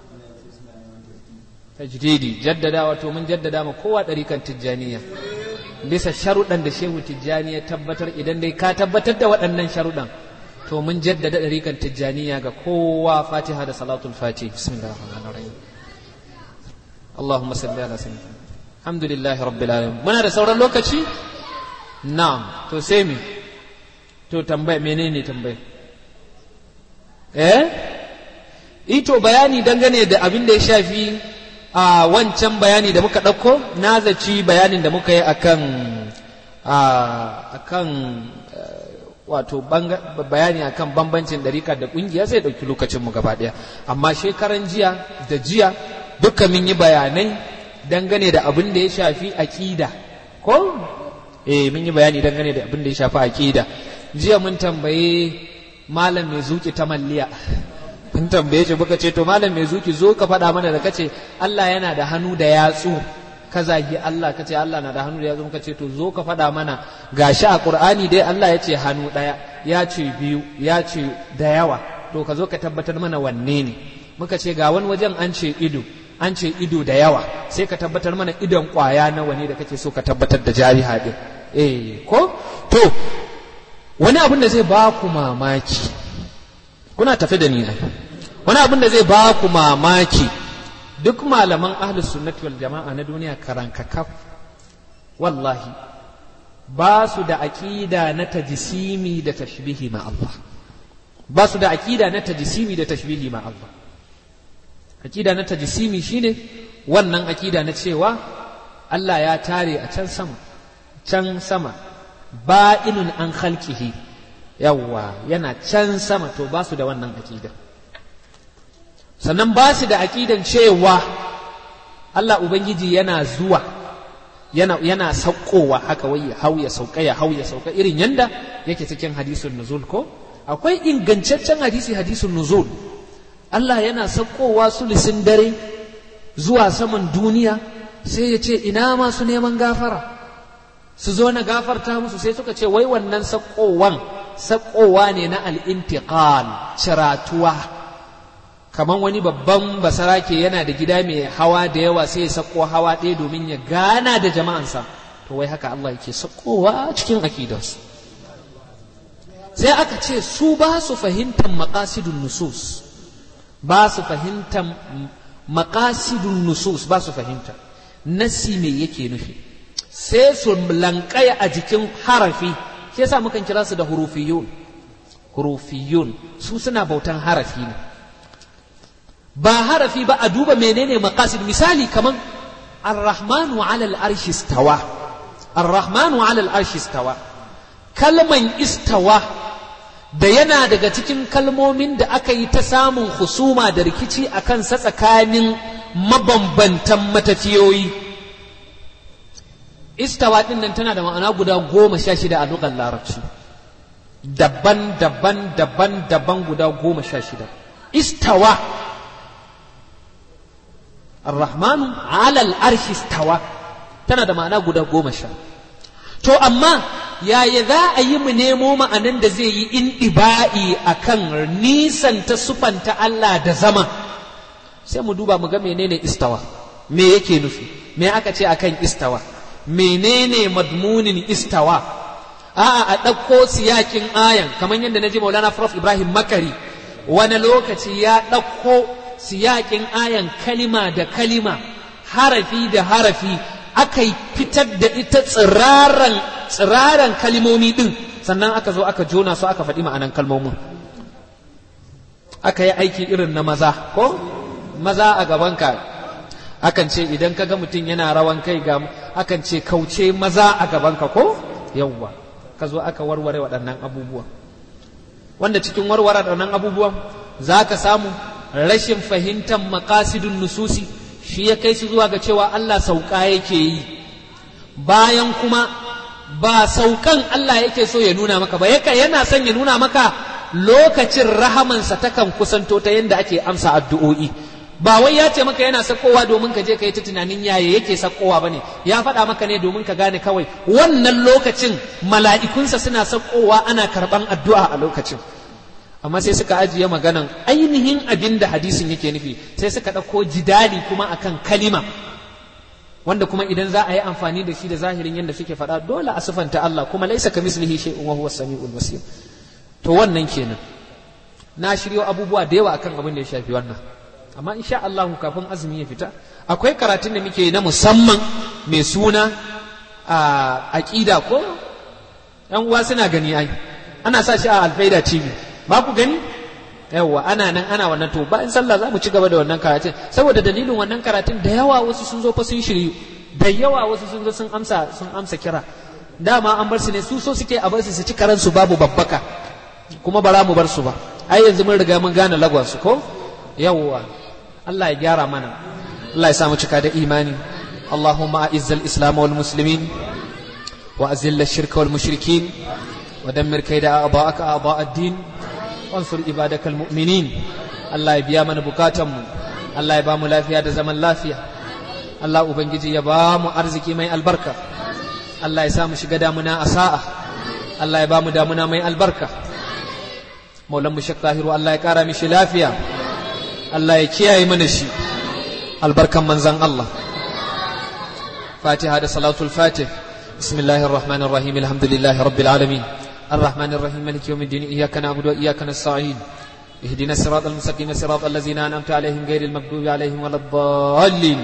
tajdidi jaddada wato mun jaddada ma kowa ɗarikan tijjaniya bisa sharuɗan da shehu tijjani ya tabbatar idan dai ka tabbatar da waɗannan sharuɗan to mun jaddada ɗarikan tijjaniya ga kowa fatiha da salatul fati bismillahir rahmanir rahim Allahumma salli ala sayyidina alhamdulillahi rabbil alamin muna da sauran lokaci na'am to sai me to tambaya menene tambaya eh ito bayani dangane da abin da ya shafi a wancan bayani da muka ɗauko na zaci bayanin da muka yi akan akan wato bayani akan bambancin ɗarika da ƙungiya sai ɗauki lokacinmu gaba ɗaya amma shekaran jiya da jiya duka mun yi bayanai dangane da abin da ya shafi aƙida ko eh mun yi bayani dangane da abin da ya shafi aƙida jiya mun tambaye malam mai zuki ta malliya mun tambaye shi muka ce to malam mai zuki zo ka faɗa mana da kace Allah yana da hannu da yatsu ka zagi Allah ka ce Allah na da hannu da yatsu muka ce to zo ka faɗa mana gashi a Qur'ani dai Allah ya ce hannu ɗaya ya ce biyu ya ce da yawa to ka zo ka tabbatar mana wanne ne muka ce ga wani wajen an ce ido an ce ido da yawa sai ka tabbatar mana idon ƙwaya nawa ne da kake so ka tabbatar da jariha din eh ko to wani abin da zai ba ku mamaki kuna tafi da ni ai wani abin da zai ba ku mamaki duk malaman ahlus sunnati wal jama'a na duniya karankakaf wallahi ba su da aqida na tajsimi da tashbihi ma Allah ba su da aqida na tajsimi da tashbihi ma Allah aqida na tajsimi shine wannan aqida na cewa Allah ya tare a can sama can sama ba'inun an khalqihi yawwa yana can sama to ba su da wannan aqida sannan ba su da aƙidan cewa Allah Ubangiji yana zuwa yana, yana saukowa haka wai ya hau ya sauka ya hau ya sauka irin yanda yake cikin hadisun nuzul ko akwai ingantaccen hadisi hadisun nuzul Allah yana saukowa sulisin dare zuwa saman duniya sai ya ce ina masu neman gafara su zo na gafarta musu sai suka ce wai wannan saukowan saukowa ne na al'intiqal ciratuwa kamar wani babban basarake yana da gida mai hawa da yawa sai ya sako hawa ɗaya domin ya gana da jama'ansa to wai haka Allah yake sakowa cikin akidarsu sai aka ce su ba su fahimtar maqasidun nusus ba su fahimtar maqasidun nusus ba su fahimta nasi me yake nufi sai su lankaya a jikin harafi shi yasa mukan kira su da hurufiyun hurufiyun su suna bautan harafi ne ba harafi ba a duba menene maqasid misali kaman ar-rahmanu ala al-arshi istawa ar-rahmanu ala al-arshi istawa kalman istawa da yana daga cikin kalmomin da aka yi ta samun husuma da rikici a kansa tsakanin mabambantan matafiyoyi istawa ɗin nan tana da ma'ana guda goma sha shida a lugar larabci daban daban daban daban guda goma sha shida istawa Ar-Rahmanu alal arshi stawa tana da ma'ana guda goma sha. To amma yaya za a yi mu nemo ma'anan da zai yi in ɗiba'i a kan nisan ta sufanta Allah da zama sai mu duba mu ga menene istawa me yake nufi me aka ce akan istawa menene madmunin istawa a'a a ɗauko siyakin ayan kamar yadda na ji maulana prof ibrahim makari wani lokaci ya ɗauko siyakin ayan kalima da kalima harafi da harafi aka fitar da ita tsiraran tsiraran kalimomi din sannan aka zo aka jona su aka faɗi ma'anan kalmomin aka yi aiki irin na maza ko maza a gabanka akan ce idan ka ga mutum yana rawan kai ga akan ce kauce maza a gabanka ko yawwa ka zo aka warware waɗannan abubuwan wanda cikin warware waɗannan abubuwan za ka samu rashin fahimtar makasidun nususi shi ya kai su zuwa ga cewa Allah sauka yake yi bayan kuma ba saukan Allah yake so ya nuna maka ba yaka yana son ya nuna maka lokacin rahamansa takan kusanto ta yadda ake amsa addu'o'i ba wai ya ce maka yana sakowa domin ka je ka yi ta tunanin yaya yake sakowa bane ya faɗa maka ne domin ka gane kawai wannan lokacin mala'ikunsa suna sakowa ana karɓan addu'a a lokacin amma sai suka ajiye maganan ainihin abin da hadisin yake nufi sai suka ɗauko jidali kuma akan kalima wanda kuma idan za a yi amfani da shi da zahirin yadda suke faɗa dole a sifanta Allah kuma laisa ka mislihi shay'un wa huwa samiul basir to wannan kenan na shiryo abubuwa da yawa akan abin da ya shafi wannan amma insha Allah kafin azumi ya fita akwai karatun da muke na musamman mai suna a aqida ko yan uwa suna gani ai ana sa shi a alfaida tv ba ku gani yawa ana nan ana wannan to bayan sallah za mu ci gaba da wannan karatun saboda dalilin wannan karatun da yawa wasu sun zo fa sun shiryu da yawa wasu sun zo sun amsa sun amsa kira dama an bar su ne su so suke a bar su su ci karansu babu babbaka kuma bara mu bar su ba ai yanzu mun riga mun gane lagwan su ko yawwa Allah ya gyara mana Allah ya sa mu cika da imani اللهم أعز الإسلام والمسلمين وأذل الشرك والمشركين ودمر كيد أعضاءك أعضاء الدين وانصر عبادك المؤمنين الله يبيا من بكاتم الله يبا mu lafiya da zaman lafiya Allah ubangiji ya ba mu arziki mai albarka Allah ya sa mu shiga damuna a sa'a Allah ya ba mu damuna mai albarka maulan mu shek tahiru Allah ya kara mishi lafiya Allah ya kiyaye mana shi albarkan manzan Allah fatiha da salatul fatih بسم الله الرحمن الرحيم الحمد لله رب العالمين الرحمن الرحيم مالك يوم الدين إياك نعبد وإياك نستعين اهدنا الصراط المستقيم صراط الذين أنعمت عليهم غير المغضوب عليهم ولا الضالين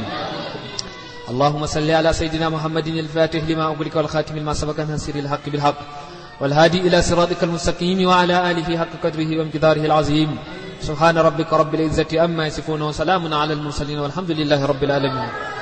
اللهم صل على سيدنا محمد الفاتح لما أغلق والخاتم لما سبق ناصر الحق بالحق والهادي إلى صراطك المستقيم وعلى آله حق قدره وامتداره العظيم سبحان ربك رب العزة أما يصفون وسلام على المرسلين والحمد لله رب العالمين